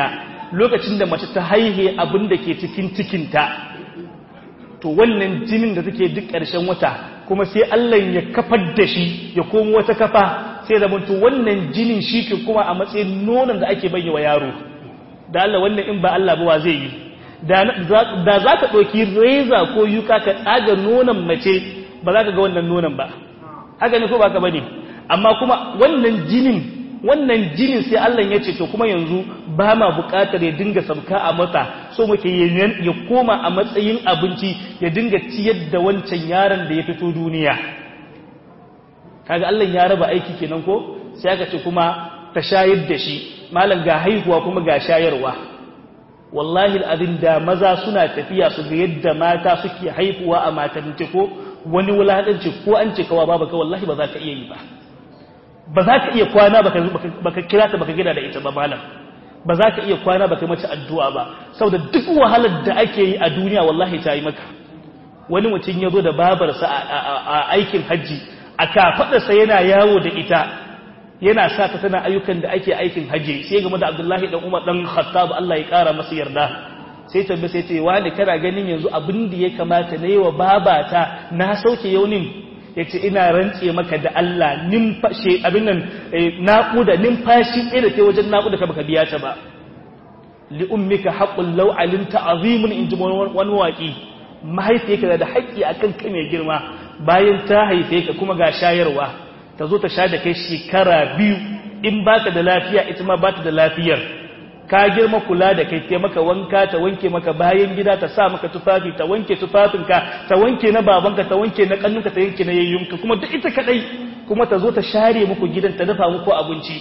lokacin da mace ta haihe abin da ke cikin cikinta to wannan jinin da take duk ƙarshen wata kuma sai Allah ya kafar da shi ya komo wata kafa sai da to wannan jinin shi ke kuma a matsayin nonon da ake bayyana wa yaro da Allah wannan in ba Allah ba wa zai yi da za ka ɗauki reza ko yuka ka tsaga nonon mace ba za ka ga wannan nonon ba haka ne ko ba ka bane amma kuma wannan jinin wannan jinin sai Allah ya ce to kuma yanzu ba ma buƙatar ya dinga sabka a mata so muke ya koma a matsayin abinci ya dinga ciyar da wancan yaron da ya fito duniya kaga Allah ya raba aiki kenan ko sai aka ce kuma ta shayar da shi malam ga haihuwa kuma ga shayarwa wallahi al'adin da maza suna tafiya su ga yadda mata suke haihuwa a maternity ko wani wulaɗanci ko an ce kawa babu ka wallahi ba za ka iya yi ba ba za ka iya kwana baka kira ta baka gida da ita ba malam ba za ka iya kwana baka mace addu'a ba saboda duk wahalar da ake yi a duniya wallahi ta yi maka wani mutum ya zo da babarsa a aikin hajji a kafaɗarsa yana yawo da ita yana sa ta tana ayyukan da ake aikin hajji sai game da abdullahi dan umar dan khattab Allah ya kara masa yarda sai tambaye sai ce wani kana ganin yanzu abin da ya kamata na yi wa babata na sauke yaunin ya ce ina rantse maka da Allah nimfashe abin nan naƙuda nimfashi ɗaya da ta wajen naƙuda ka baka biya ta ba li'ummika haƙƙun lau alimta azimun in ji wani waƙi mahaifiyarka da haƙƙi akan kai mai girma bayan ta haife ka kuma ga shayarwa ta zo ta sha da kai shekara biyu in baka da lafiya ita ma bata da lafiyar ka girma kula da kai ta maka wanka ta wanke maka bayan gida ta sa maka tufafi ta wanke tufafinka ta wanke na babanka ta wanke na kannunka ta yanke na yayyunka kuma duk ita kadai kuma ta zo ta share muku gidan ta dafa muku abinci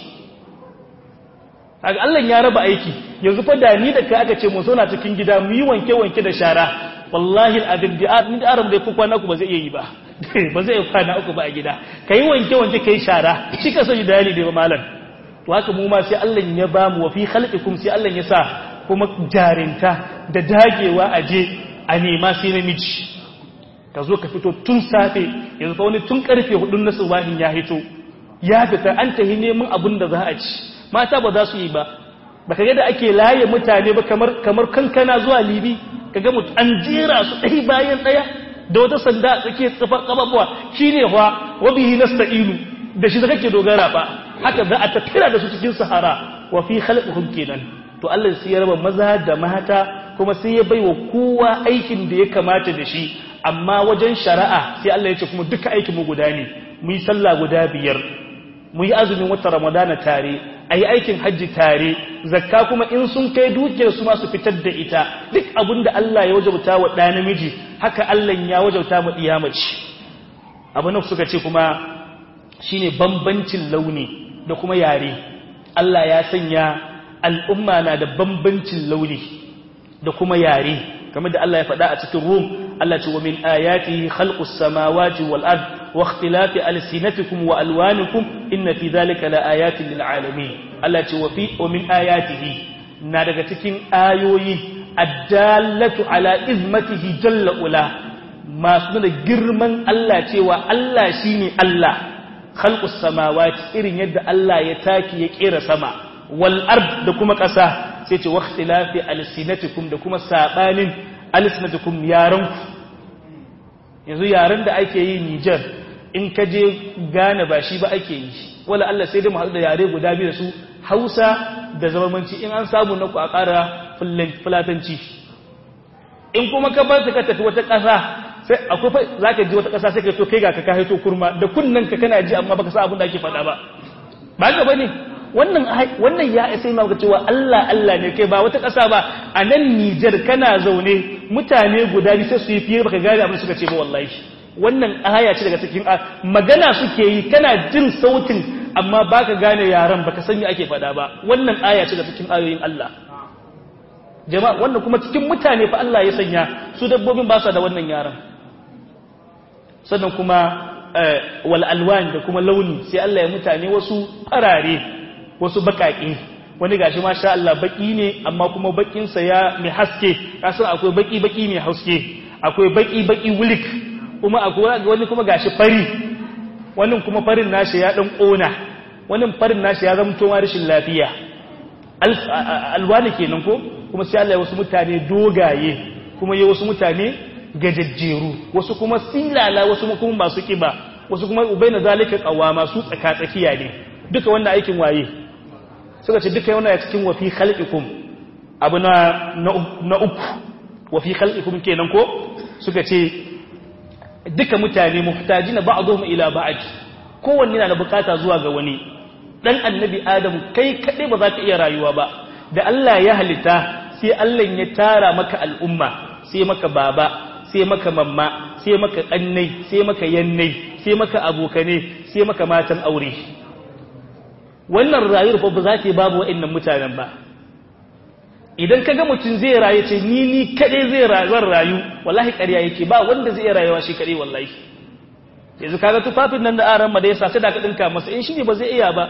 Allah ya raba aiki yanzu fa da ni da kai aka ce mu zauna cikin gida mu yi wanke wanke da shara wallahi al'adin da ni da arab da ku kwana ku ba zai iya yi ba ba zai kwana uku ba a gida kai wanke wanke kai shara shi ka sani dalili da malam to haka mu ma sai Allah ya ba mu wa fi khalqikum sai Allah ya sa kuma jarinta da dagewa a je a nema sai namiji ka zo ka fito tun safe yanzu fa wani tun karfe 4 na subahin ya hito ya fita an tahi neman abin da za a ci mata ba za su yi ba baka ga da ake laye mutane ba kamar kamar kankana zuwa libi kaga mutu an jera su ɗaya bayan ɗaya da wata sanda a tsakiyar tsafar kababuwa shine fa wabihi nasta'inu da shi kake dogara ba haka za a tattira da su cikin sahara wa fi khalqihim kenan to Allah sai ya raba maza da mata kuma sai ya baiwa kowa aikin da ya kamata da shi amma wajen shari'a sai Allah ya ce kuma duka aikin mu guda ne mu yi sallah guda biyar mu yi azumin wata ramadana tare a yi aikin hajji tare zakka kuma in sun kai dukiyar su masu fitar da ita duk abin da Allah ya wajauta wa ɗa namiji haka Allah ya wajauta mu ɗiyamaci abu na suka ce kuma shine bambancin launi da kuma yare Allah ya sanya al'umma na da bambancin launi da kuma yare kamar da Allah ya faɗa a cikin Rum Allah ce wa min ayatihi khalqus samawati wal ard wa ikhtilafi alsinatikum wa alwanikum inna fi dhalika la ayatin lil alamin Allah ce wa fi wa min ayatihi na daga cikin ayoyi addallatu ala izmatihi jalla ula masu da girman Allah cewa Allah shine Allah khalqus samawati irin yadda Allah ya taki ya kera sama wal ard da kuma ƙasa sai ce waqtilafi alsinatikum da kuma sabanin alsinatikum yaranku yanzu yaren da ake yi Niger in ka je Ghana ba shi ba ake yi wala Allah sai dai mu haɗu da yare guda biyu da su Hausa da zamanci in an samu na ku a ƙara fulatanci in kuma ka bar ka tafi wata ƙasa sai akwai za ka ji wata ƙasa sai ka to kai ga ka ka haito kurma da kunnen ka kana ji amma baka sa abin da ake faɗa ba ba ga bane wannan wannan ya sai ma ga cewa Allah Allah ne kai ba wata ƙasa ba a nan Niger kana zaune mutane guda biyu sai su yi fiye baka gane abin suka ce ba wallahi wannan aya ce daga cikin magana suke yi kana jin sautin amma baka gane yaran baka san me ake faɗa ba wannan aya ce daga cikin ayoyin Allah jama'a wannan kuma cikin mutane fa Allah ya sanya su dabbobin ba su da wannan yaran sannan kuma wal alwan da kuma launi sai Allah ya mutane wasu farare wasu bakake wani gashi masha Allah baki ne amma kuma bakin sa ya mai haske kasan akwai baki baki mai haske akwai baki baki wulik kuma akwai wani kuma gashi fari wani kuma farin nashi ya dan kona wani farin nashi ya zama to rashin lafiya alwani kenan ko kuma sai Allah ya wasu mutane dogaye kuma ya wasu mutane gajajjeru wasu kuma silala wasu kuma masu kiba wasu kuma ubaina zalika qawama su tsaka tsakiya ne duka wannan aikin waye suka ce duka wannan cikin wa fi khalqikum abu na na uku wa fi khalqikum kenan ko suka ce duka mutane muhtajina ba'dhum ila ba'd kowanne na da bukata zuwa ga wani dan annabi adam kai kadai ba za ka iya rayuwa ba da Allah ya halitta sai Allah ya tara maka al'umma sai maka baba sai maka mamma sai maka kannai sai maka yannai sai maka abokane sai maka matan aure wannan rayuwar fa ba za ta babu wa'annan mutanen ba idan ka ga mutum zai rayu ce ni ni kadai zai zan rayu wallahi ƙarya yake ba wanda zai rayuwa shi kadai wallahi yanzu kaga tufafin nan da aran ma da yasa sai da ka dinka masa in shi ne ba zai iya ba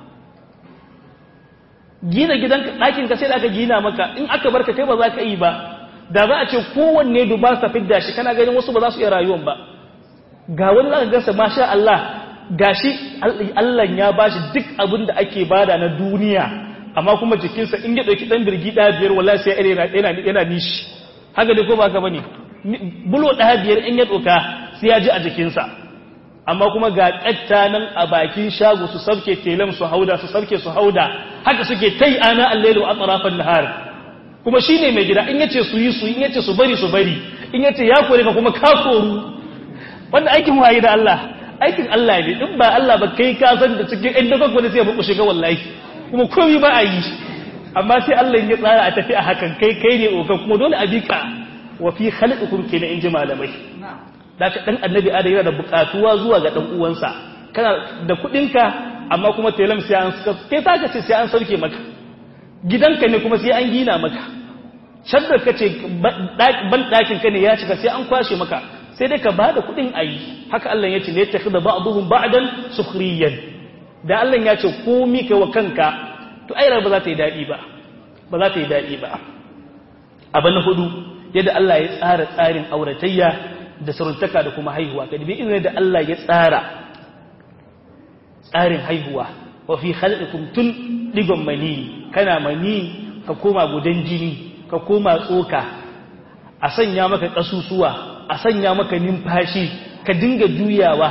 gina gidan ɗakin ka sai da aka gina maka in aka barka kai ba za ka yi ba da za a ce kowanne duba sa fidda shi kana ganin wasu ba za su iya rayuwan ba ga wani zaka gasa masha Allah gashi Allah ya bashi duk abin da ake bada na duniya amma kuma jikinsa in ya dauki dan birgi da biyar wallahi sai yana yana yana nishi haka dai ko ba ka bane bulo da biyar in ya doka sai ya ji a jikinsa amma kuma ga ƙatta nan a bakin shago su sauke telam su hauda su sauke su hauda haka suke tai ana allailu a tsarafan nahar kuma shi ne mai gida in yace su yi su in yace su bari su bari in yace ya kore ka kuma ka koru wanda aikin waye da Allah aikin Allah ne in ba Allah ba kai ka san da cikin ɗan daga wani sai ya buku shiga wallahi kuma komai ba a yi amma sai Allah ya tsara a tafi a hakan kai kai ne okan kuma dole a bika wa fi khalqikum kenan in ji malamai da ka ɗan annabi ada yana da buƙatuwa zuwa ga ɗan uwansa kana da kuɗinka amma kuma telam sai an kai ta ka ce sai an sauke maka gidanka ne kuma sai an gina maka shaddar ka ce ban ɗakin ka ne ya cika sai an kwashe maka sai dai ka ba da kuɗin a yi haka Allah ya ce ne ta da ba'aduhum ba'dan sukhriyan da Allah ya ce komi ka wa kanka to ai ba za ta yi daɗi ba ba za ta yi daɗi ba abu na hudu yadda Allah ya tsara tsarin auratayya da saruntaka da kuma haihuwa ka dubi irin da Allah ya tsara tsarin haihuwa wa fi khalqikum tun digon mani kana mani ka koma gudan jini ka koma tsoka a sanya maka kasusuwa a sanya maka numfashi ka dinga juyawa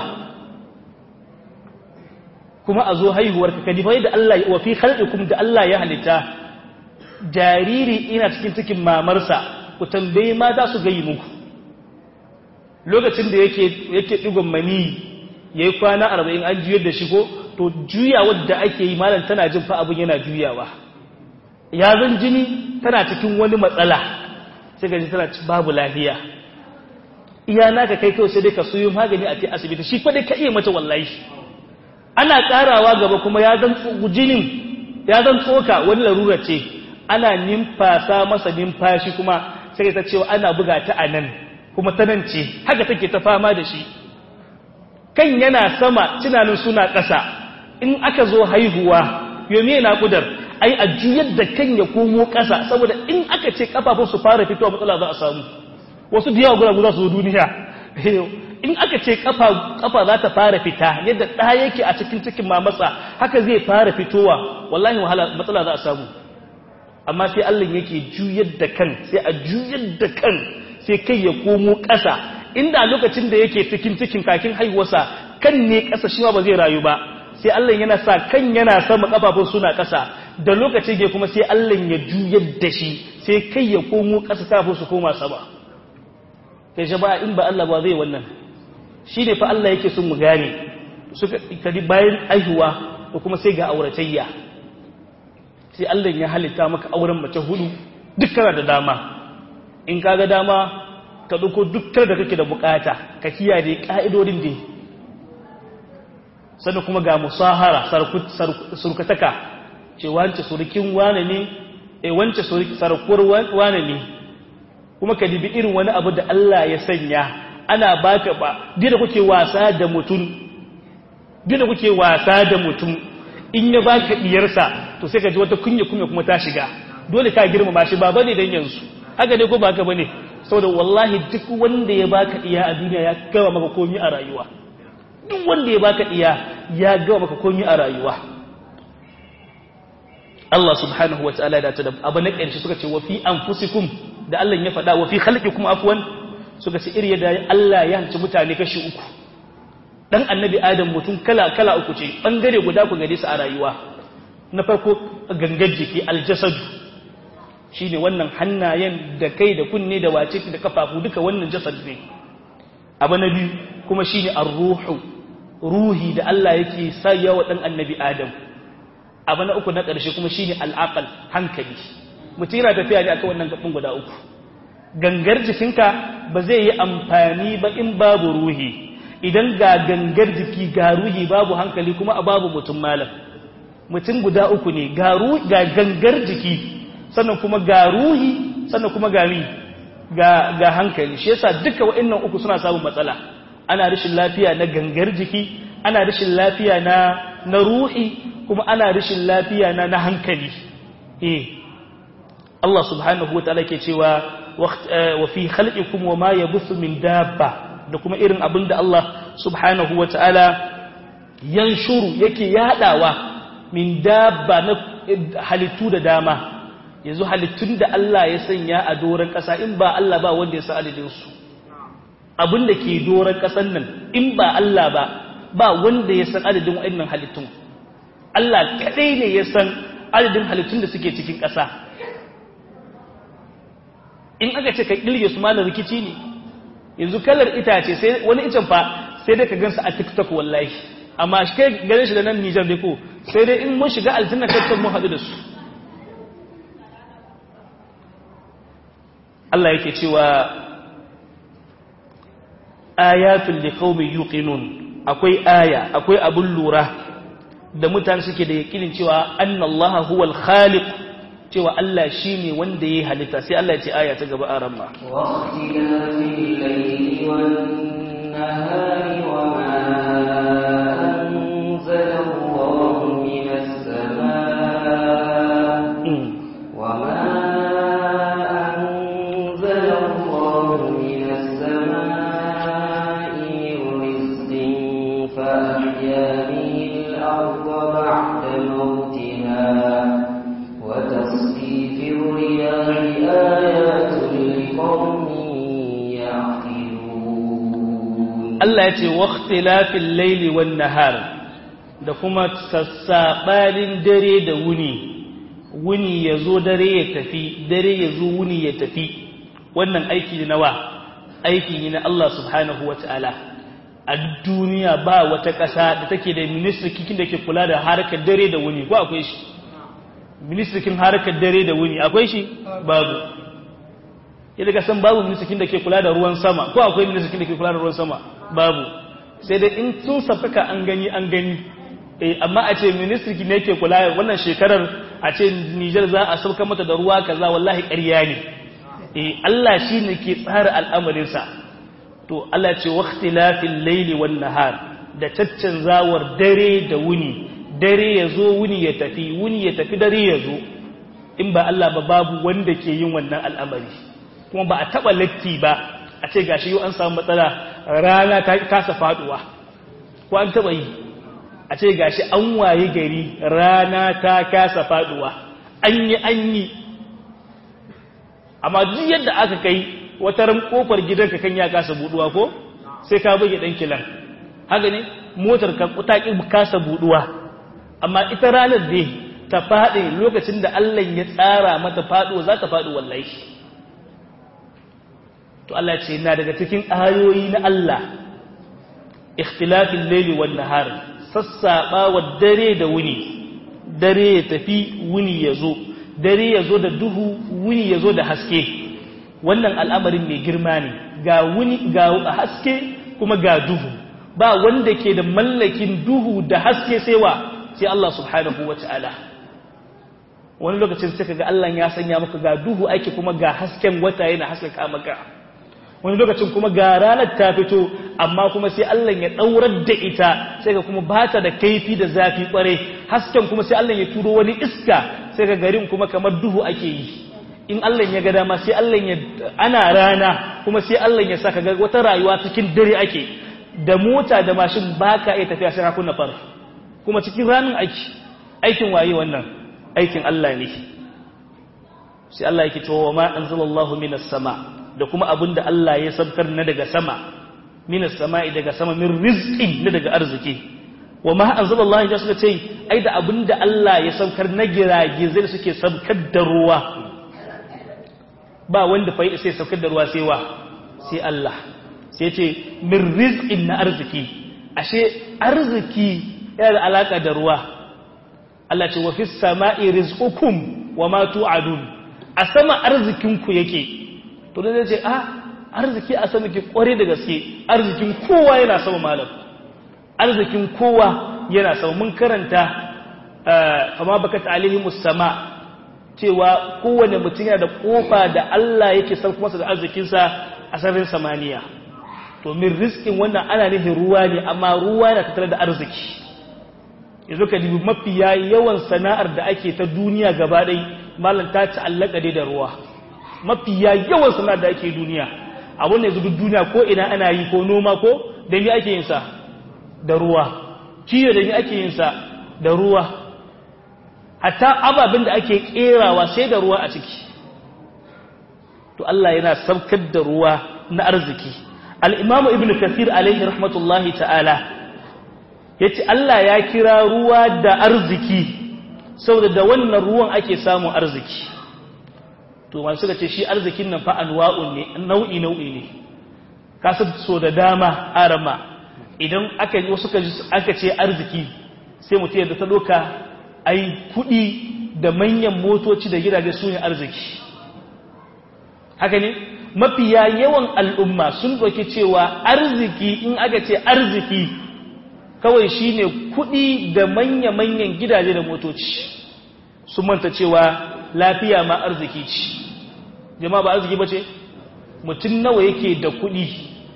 kuma a zo haihuwar ka dubi da Allah wa fi khalqikum da Allah ya halitta jariri ina cikin cikin mamarsa ku tambaye mata su gayi muku lokacin da yake yake digon mani yayi kwana 40 an juyar da shi ko to juyawar da ake yi malam tana jin fa abun yana juyawa ya zan jini tana cikin wani matsala sai ga tana babu lafiya iya naka kai kawai sai dai ka suyo magani a ce asibiti shi fa dai ka iya mata wallahi ana karawa gaba kuma ya zan jinin ya zan tsoka wani larura ce ana nimfasa masa nimfashi kuma sai ta cewa ana buga ta a nan kuma ta nan ce haka take ta fama da shi kan yana sama tunanin suna ƙasa in aka zo haihuwa yomi yana kudar ai a juyar da kan ya komo ƙasa saboda in aka ce kafafun su fara fitowa matsala za a samu wasu da yawa guragu za su zo duniya in aka ce kafa za ta fara fita yadda ɗa yake a cikin cikin mamatsa haka zai fara fitowa wallahi wahala matsala za a samu amma sai Allah yake juyar da kan sai a juyar da kan sai kai ya komo ƙasa inda lokacin da yake cikin cikin kakin haihuwarsa kan ne ƙasa shi ba zai rayu ba sai Allah yana sa kan yana sama kafafun suna ƙasa da lokacin ya kuma sai Allah ya juyar da shi sai kai ya komo ƙasa kafin su koma sama kai jama'a in ba Allah ba zai wannan shi ne fa Allah yake sun mu gane suka kadi bayan aihuwa da kuma sai ga auratayya sai Allah ya halitta maka auren mace hudu dukkan da dama in kaga dama ka dauko dukkan da kake da bukata ka kiyaye ka'idodin da sannan kuma ga musahara surkataka ce wance surukin wane ne e wance sarkuwar wane ne kuma ka dibi irin wani abu da Allah ya sanya ana baka ba dina kuke wasa da mutum dina kuke wasa da mutum in ya baka diyarsa to sai ka ji wata kunya kunya kuma ta shiga dole ka girmama shi ba bane dan yanzu haka ne ko ba haka bane saboda wallahi duk wanda ya baka diya a duniya ya gama maka komai a rayuwa duk wanda ya baka diya ya gama maka komai a rayuwa Allah subhanahu wataala da ta da abu na ƙarshe suka ce wa fi anfusikum da Allah ya faɗa wa fi khalqikum afwan suka ce iri da Allah ya hanci mutane kashi uku dan annabi adam mutum kala kala uku ce bangare guda ku gare su a rayuwa na farko gangar jiki aljasadu shine wannan hannayen da kai da kunne da wace da kafafu duka wannan jasad ne abu na biyu kuma shine ar-ruhu ruhi da Allah yake sayya wa dan annabi adam abu na uku na ƙarshe kuma shine al-aqal hankali mutum yana tafiya ne akan wannan gabin guda uku gangar jikinka ba zai yi amfani ba in babu ruhi idan ga gangar jiki ga ruhi babu hankali kuma a babu mutum malam mutum guda uku ne ga gangar jiki sannan kuma ga ruhi sannan kuma ga mi ga ga hankali shi yasa duka wa'annan uku suna samun matsala ana rashin lafiya na gangar jiki ana rashin lafiya na na ruhi kuma ana rashin lafiya na na hankali eh Allah subhanahu wataala ke cewa wa fi khalqikum wa ma yabuthu min dabba da kuma irin abin da Allah subhanahu wa ta'ala yanshuru yake yadawa min dabba na halittu da dama yanzu halittun da Allah ya sanya a doron ƙasa in ba Allah ba wanda ya sa adadinsu abin da ke doron ƙasan nan in ba Allah ba ba wanda ya san adadin waɗannan halittun Allah kaɗai ne ya san adadin halittun da suke cikin ƙasa in aka ce ka ƙilge su malar rikici ne yanzu kalar itace sai wani icen fa sai dai ka gansa a TikTok wallahi amma shi kai ganin shi da nan Nijar dai ko sai dai in mun shiga aljanna kai mun haɗu da su Allah yake cewa ayatul liqaumin yuqinun akwai aya akwai abun lura da mutane suke da yakinin cewa annallaha huwal khaliq cewa Allah shi ne wanda ya yi halitta sai Allah ya ce aya ta gaba a ramma. فأحيا به الأرض بعد موتها وتصريف الرياح آيات لقوم يعقلون Allah ya ce waqtilafil laili wan nahar da kuma sassabanin dare da wuni wuni yazo dare ya tafi dare yazo wuni ya tafi wannan aiki ne nawa aiki ne na Allah subhanahu wataala a duniya ba wata ƙasa da take da ministry kikin da ke kula da harkar dare da wuni ko akwai shi ministrikin harkar dare da wuni akwai shi babu yadda ka san babu ministrikin da ke kula da ruwan sama ko akwai ministrikin da ke kula da ruwan sama babu sai dai in sun safaka an gani an gani eh amma a ce ministrikin ne ke kula wannan shekarar a ce Niger za a sauka mata da ruwa kaza wallahi ƙarya ne eh Allah shine ke tsara al'amarin sa to Allah ce waqtilafil layli wan nahar da caccanzawar dare da wuni dare ya zo wuni ya tafi wuni ya tafi dare ya zo in ba Allah ba babu wanda ke yin wannan al'amari kuma ba a taɓa latti ba a ce gashi yau an samu matsala rana ta kasa faduwa ko an taɓa yi a ce gashi an waye gari rana ta kasa faduwa an yi an yi amma duk yadda aka kai wata ran kofar gidanka kan ya kasa buduwa ko sai ka buge dan kilan haka ne motar ka ta kasa buduwa amma ita ranar da ta faɗi lokacin da Allah ya tsara mata faɗo za ta faɗi wallahi to Allah ce na daga cikin ayoyi na Allah ikhtilafin laili wan nahar sassaba wa dare da wuni dare ya tafi wuni ya zo dare ya zo da duhu wuni ya zo da haske wannan al'amarin mai girma ne ga wuni ga haske kuma ga duhu ba wanda ke da mallakin duhu da haske sai wa sai Allah subhanahu wa ta'ala wani lokacin sai kaga Allah ya sanya maka ga duhu ake kuma ga hasken wata yana haskaka maka wani lokacin kuma ga ranar ta fito amma kuma sai Allah ya daurar da ita sai ka kuma bata da kaifi da zafi kware hasken kuma sai Allah ya turo wani iska sai ka garin kuma kamar duhu ake yi in Allah ya ga dama sai Allah ya ana rana kuma sai Allah ya saka ga wata rayuwa cikin dare ake da mota da mashin baka iya tafiya sai ka kunna far kuma cikin ranin aiki aikin waye wannan aikin Allah ne sai Allah yake cewa ma anzalallahu minas sama da kuma abinda Allah ya sabkar na daga sama minas sama'i daga sama min rizqin na daga arziki wa ma anzalallahu ya suka ce ai da abinda Allah ya sabkar na giragizai da suke sabkar da ruwa ba wanda fa sai sabkar da ruwa sai wa sai Allah sai ce min rizqin na arziki ashe arziki yana da alaka da ruwa Allah ce wa fis sama'i rizqukum wa ma tu'adun a sama arzikinku yake to da zai ce a arziki a sama ke kware da gaske arzikin kowa yana sama malam arzikin kowa yana sama mun karanta kama baka ta'alihimus sama cewa kowane mutum yana da kofa da Allah yake sauko masa da arzikinsa a sararin samaniya to min riskin wannan ana nufin ruwa ne amma ruwa yana tattare da arziki yanzu ka dubi mafiya yawan sana'ar da ake ta duniya gaba ɗai malam ta ta'allaka dai da ruwa mafiya yawan sana'ar da ake duniya abun da yanzu duk duniya ko ina ana yi ko noma ko da ni ake yin sa da ruwa kiyo da ni ake yin sa da ruwa hatta ababen da ake kerawa sai da ruwa a ciki to Allah yana saukar da ruwa na arziki al-imamu ibn kathir alaihi rahmatullahi ta'ala yace Allah ya kira ruwa da arziki saboda da wannan ruwan ake samun arziki to masu suka ce shi arzikin nan fa anwa'un ne nau'i nau'i ne kasu so da dama arama idan aka yi wasu aka ce arziki sai mutum yadda ta doka ai kudi da manyan motoci da gidaje su ne arziki haka ne mafiya yawan al'umma sun doki cewa arziki in aka ce arziki kawai shine kudi da manya-manyan gidaje da motoci sun manta cewa lafiya ma arziki ce jama'a ba arziki ba ce mutum nawa yake da kudi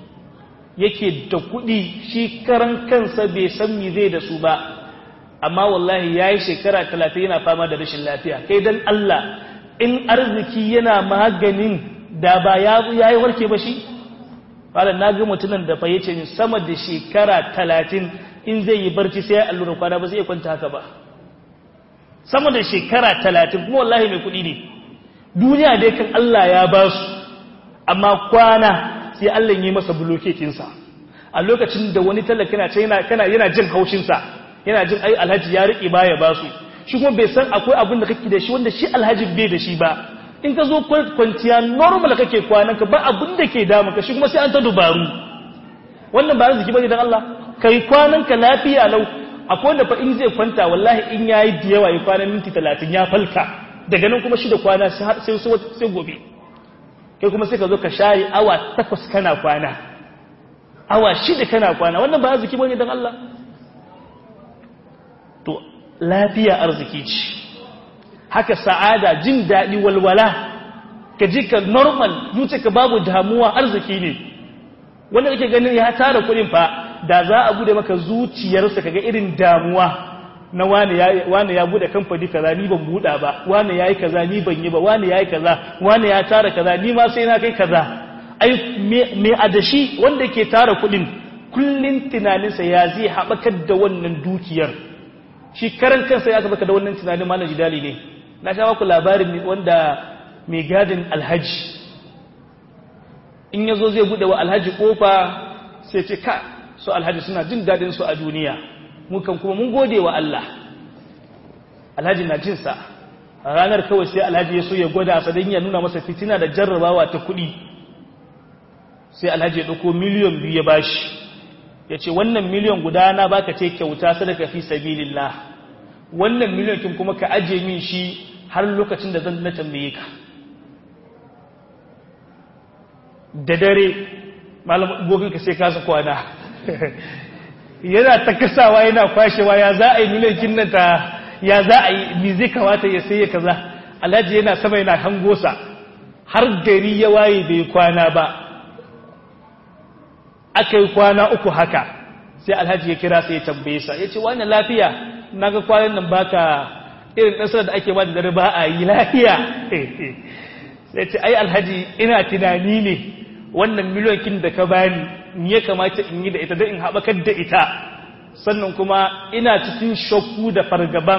yake da kudi shi karan kansa bai san mi zai da su ba amma wallahi ya yi shekara talatin yana fama da rashin lafiya kai don Allah in arziki yana maganin da ba ya yi warke ba shi Fala na ga mutumin da fayyace ni sama da shekara talatin in zai yi barci sai ya allura kwana ba zai kwanta haka ba sama da shekara talatin kuma wallahi mai kuɗi ne duniya dai kan Allah ya ba su amma kwana sai Allah yi masa bulokekinsa a lokacin da wani talaka yana ce yana yana jin haushinsa yana jin ai alhaji ya riƙe baya ba su shi kuma bai san akwai abin da kake da shi wanda shi alhaji bai da shi ba in ka zo kwanciya normal kake kwanan ka ba abin da ke damu ka shi kuma sai an ta dubaru wannan ba arziki bane dan Allah kai kwanan ka lafiya lau akwai wanda fa in zai kwanta wallahi in yayi da yawa ya kwana minti 30 ya falka daga nan kuma shi da kwana sai sai sai gobe kai kuma sai ka zo ka share awa 8 kana kwana awa 6 kana kwana wannan ba arziki bane dan Allah to lafiya arziki ce haka sa'ada jin daɗi walwala ka ji ka normal zuce ka babu damuwa arziki ne wanda kake ganin ya tara kuɗin fa da za a bude maka zuciyarsa kaga irin damuwa na wani ya wani ya bude kamfani kaza ni ban buda ba wani yayi kaza ni ban yi ba wani yayi kaza wani ya tara kaza ni ma sai na kai kaza ai me adashi wanda ke tara kuɗin kullun tunaninsa ya zai haɓakar da wannan dukiyar shi karan kansa ya tabbata da wannan tunanin malam jidali ne na sha maku labarin wanda mai gadin alhaji in yazo zai bude wa alhaji kofa sai ce ka su alhaji suna jin dadin su a duniya mukan kuma mun gode wa Allah alhaji na jin sa ranar kawai sai alhaji ya so ya gwada sa dan ya nuna masa fitina da jarrabawa ta kuɗi sai alhaji ya dauko miliyan biyu ya bashi ya ce wannan miliyan guda na baka ce kyauta sadaka fi sabilillah wannan miliyan kin kuma ka aje min shi har lokacin da zan na tambaye ka da dare malam gogin ka sai kasa kwana yana ta kasawa yana kwashewa ya za a yi miliyan kin nan ta ya za a yi mi zai kamata ya sai kaza alhaji yana sama yana hangosa har gari ya waye bai kwana ba aka yi kwana uku haka sai alhaji ya kira sai ya tambaye sa ya ce wani lafiya na ga kwanan nan baka irin ɗansar da ake ba da dare ba a yi lafiya sai ce ai alhaji ina tunani ne wannan miliyokin da ka bani ni ya kamata in yi da ita don in haɓakar da ita sannan kuma ina cikin shakku da fargaban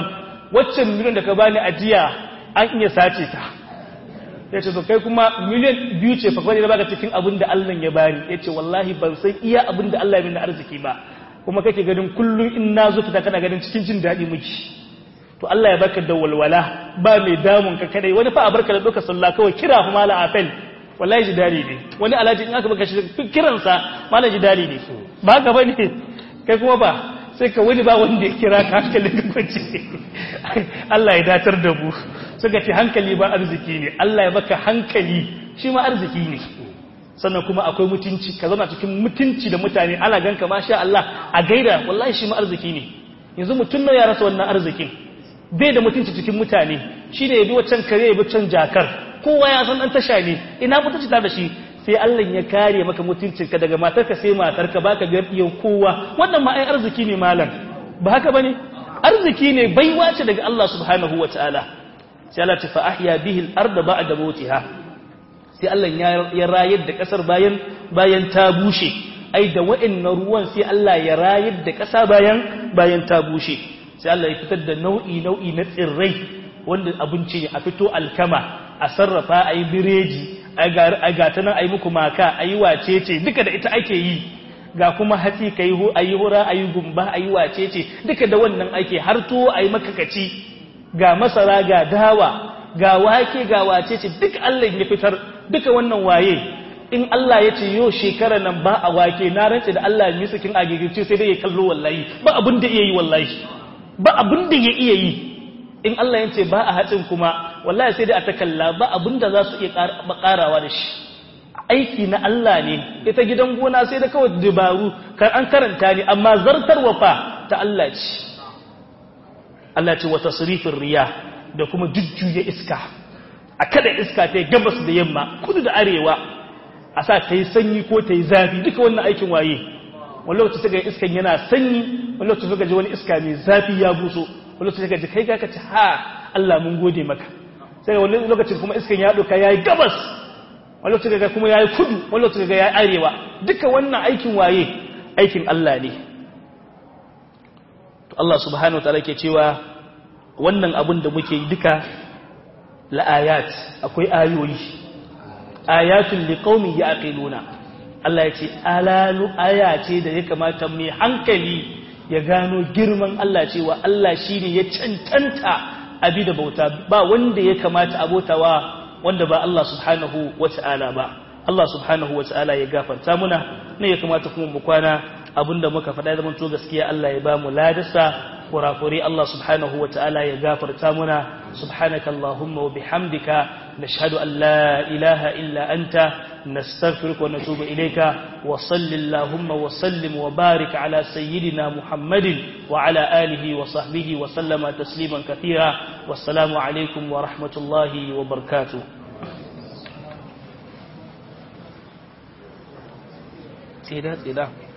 waccan miliyan da ka bani ajiya an iya sace ta ya ce to kai kuma miliyan biyu ce fa kwanye baka cikin abin da Allah ya bani ya ce wallahi ban san iya abin da Allah ya mini arziki ba kuma kake ganin kullum in na zo fita kana ganin cikin jin daɗi miki to Allah ya baka da walwala ba mai damun ka kadai wani fa a barka da duka sallah kawai kira fa mala afel wallahi ji dadi ne wani alaji in aka baka shi kiransa mala ji dadi ne ba ka bane kai kuma ba sai ka wani ba wanda ya kira ka hankalin ka kwance Allah ya datar da mu suka ce hankali ba arziki ne Allah ya baka hankali shi ma arziki ne sannan kuma akwai mutunci ka zama cikin mutunci da mutane ana ganka masha Allah a gaida wallahi shi ma arziki ne yanzu mutum na ya rasa wannan arzikin bai da mutunci cikin mutane shi ne ya bi waccan kare ya bi can jakar kowa ya san dan tasha ne ina mutunci ta da shi sai Allah ya kare maka mutuncinka daga matarka sai matarka baka ga yau kowa wannan ma ai arziki ne malam ba haka bane arziki ne baiwa ce daga Allah subhanahu wataala sai Allah ta fa ahya bihi al-ard ba'da mawtiha sai Allah ya rayar da kasar bayan bayan ta bushe ai da wa'annan ruwan sai Allah ya rayar da kasa bayan bayan ta bushe sai Allah ya fitar da nau'i nau'i na tsirrai wanda abinci ne a fito alkama a sarrafa a yi bireji a gata nan a yi muku maka a yi wacece duka da ita ake yi ga kuma hatsi ka yi a yi hura a yi gumba a yi wacece duka da wannan ake har tuwo a yi makakaci ga masara ga dawa ga wake ga wacece duk Allah ya fitar duka wannan waye in Allah ya ce yau shekara nan ba a wake na rantse da Allah ya misakin agigirce sai dai ya kallo wallahi ba abin da iya yi wallahi ba abin da ya iya yi in Allah ya ce ba a hatsin kuma wallahi sai dai a takalla ba abinda za su iya karawa da shi aiki na Allah ne ita gidan gona sai da kawai dabaru kan an karanta ne amma zartarwa fa ta Allah ce Allah ce wa tasrifin riya da kuma jujjuya iska a kada iska ta yi gabas da yamma kudu da arewa a sa ta yi sanyi ko ta yi zafi duka wannan aikin waye wani lokaci suka iskan yana sanyi wani lokaci suka ji wani iska mai zafi ya buso wani lokaci suka ji kai ka ce ha Allah mun gode maka sai wani lokacin kuma iskan ya doka yayi gabas wani lokacin ga kuma yayi kudu wani lokacin ga yayi arewa duka wannan aikin waye aikin Allah ne to Allah subhanahu wataala ke cewa wannan abin da muke yi duka la ayat akwai ayoyi ayatul liqaumin yaqiluna Allah ya ce alalu aya ce da ya kamata mai hankali ya gano girman Allah cewa Allah shine ya cancanta abi da bauta ba wanda ya kamata abotawa wanda ba Allah subhanahu wata'ala ba Allah subhanahu wata'ala ya gafarta muna ne ya kamata kuma mu kwana abinda muka faɗa da to gaskiya Allah ya ba mu ladasa kurakure Allah subhanahu wata'ala ya gafarta muna subhanaka allahumma wa bihamdika nashhadu an la ilaha illa anta nastaghfiruka wa natubu ilayka wa sallallahu wa sallim wa barik ala sayyidina muhammadin wa ala alihi wa sahbihi wa sallama tasliman kathira wassalamu alaikum wa rahmatullahi wa barakatuh tsida tsida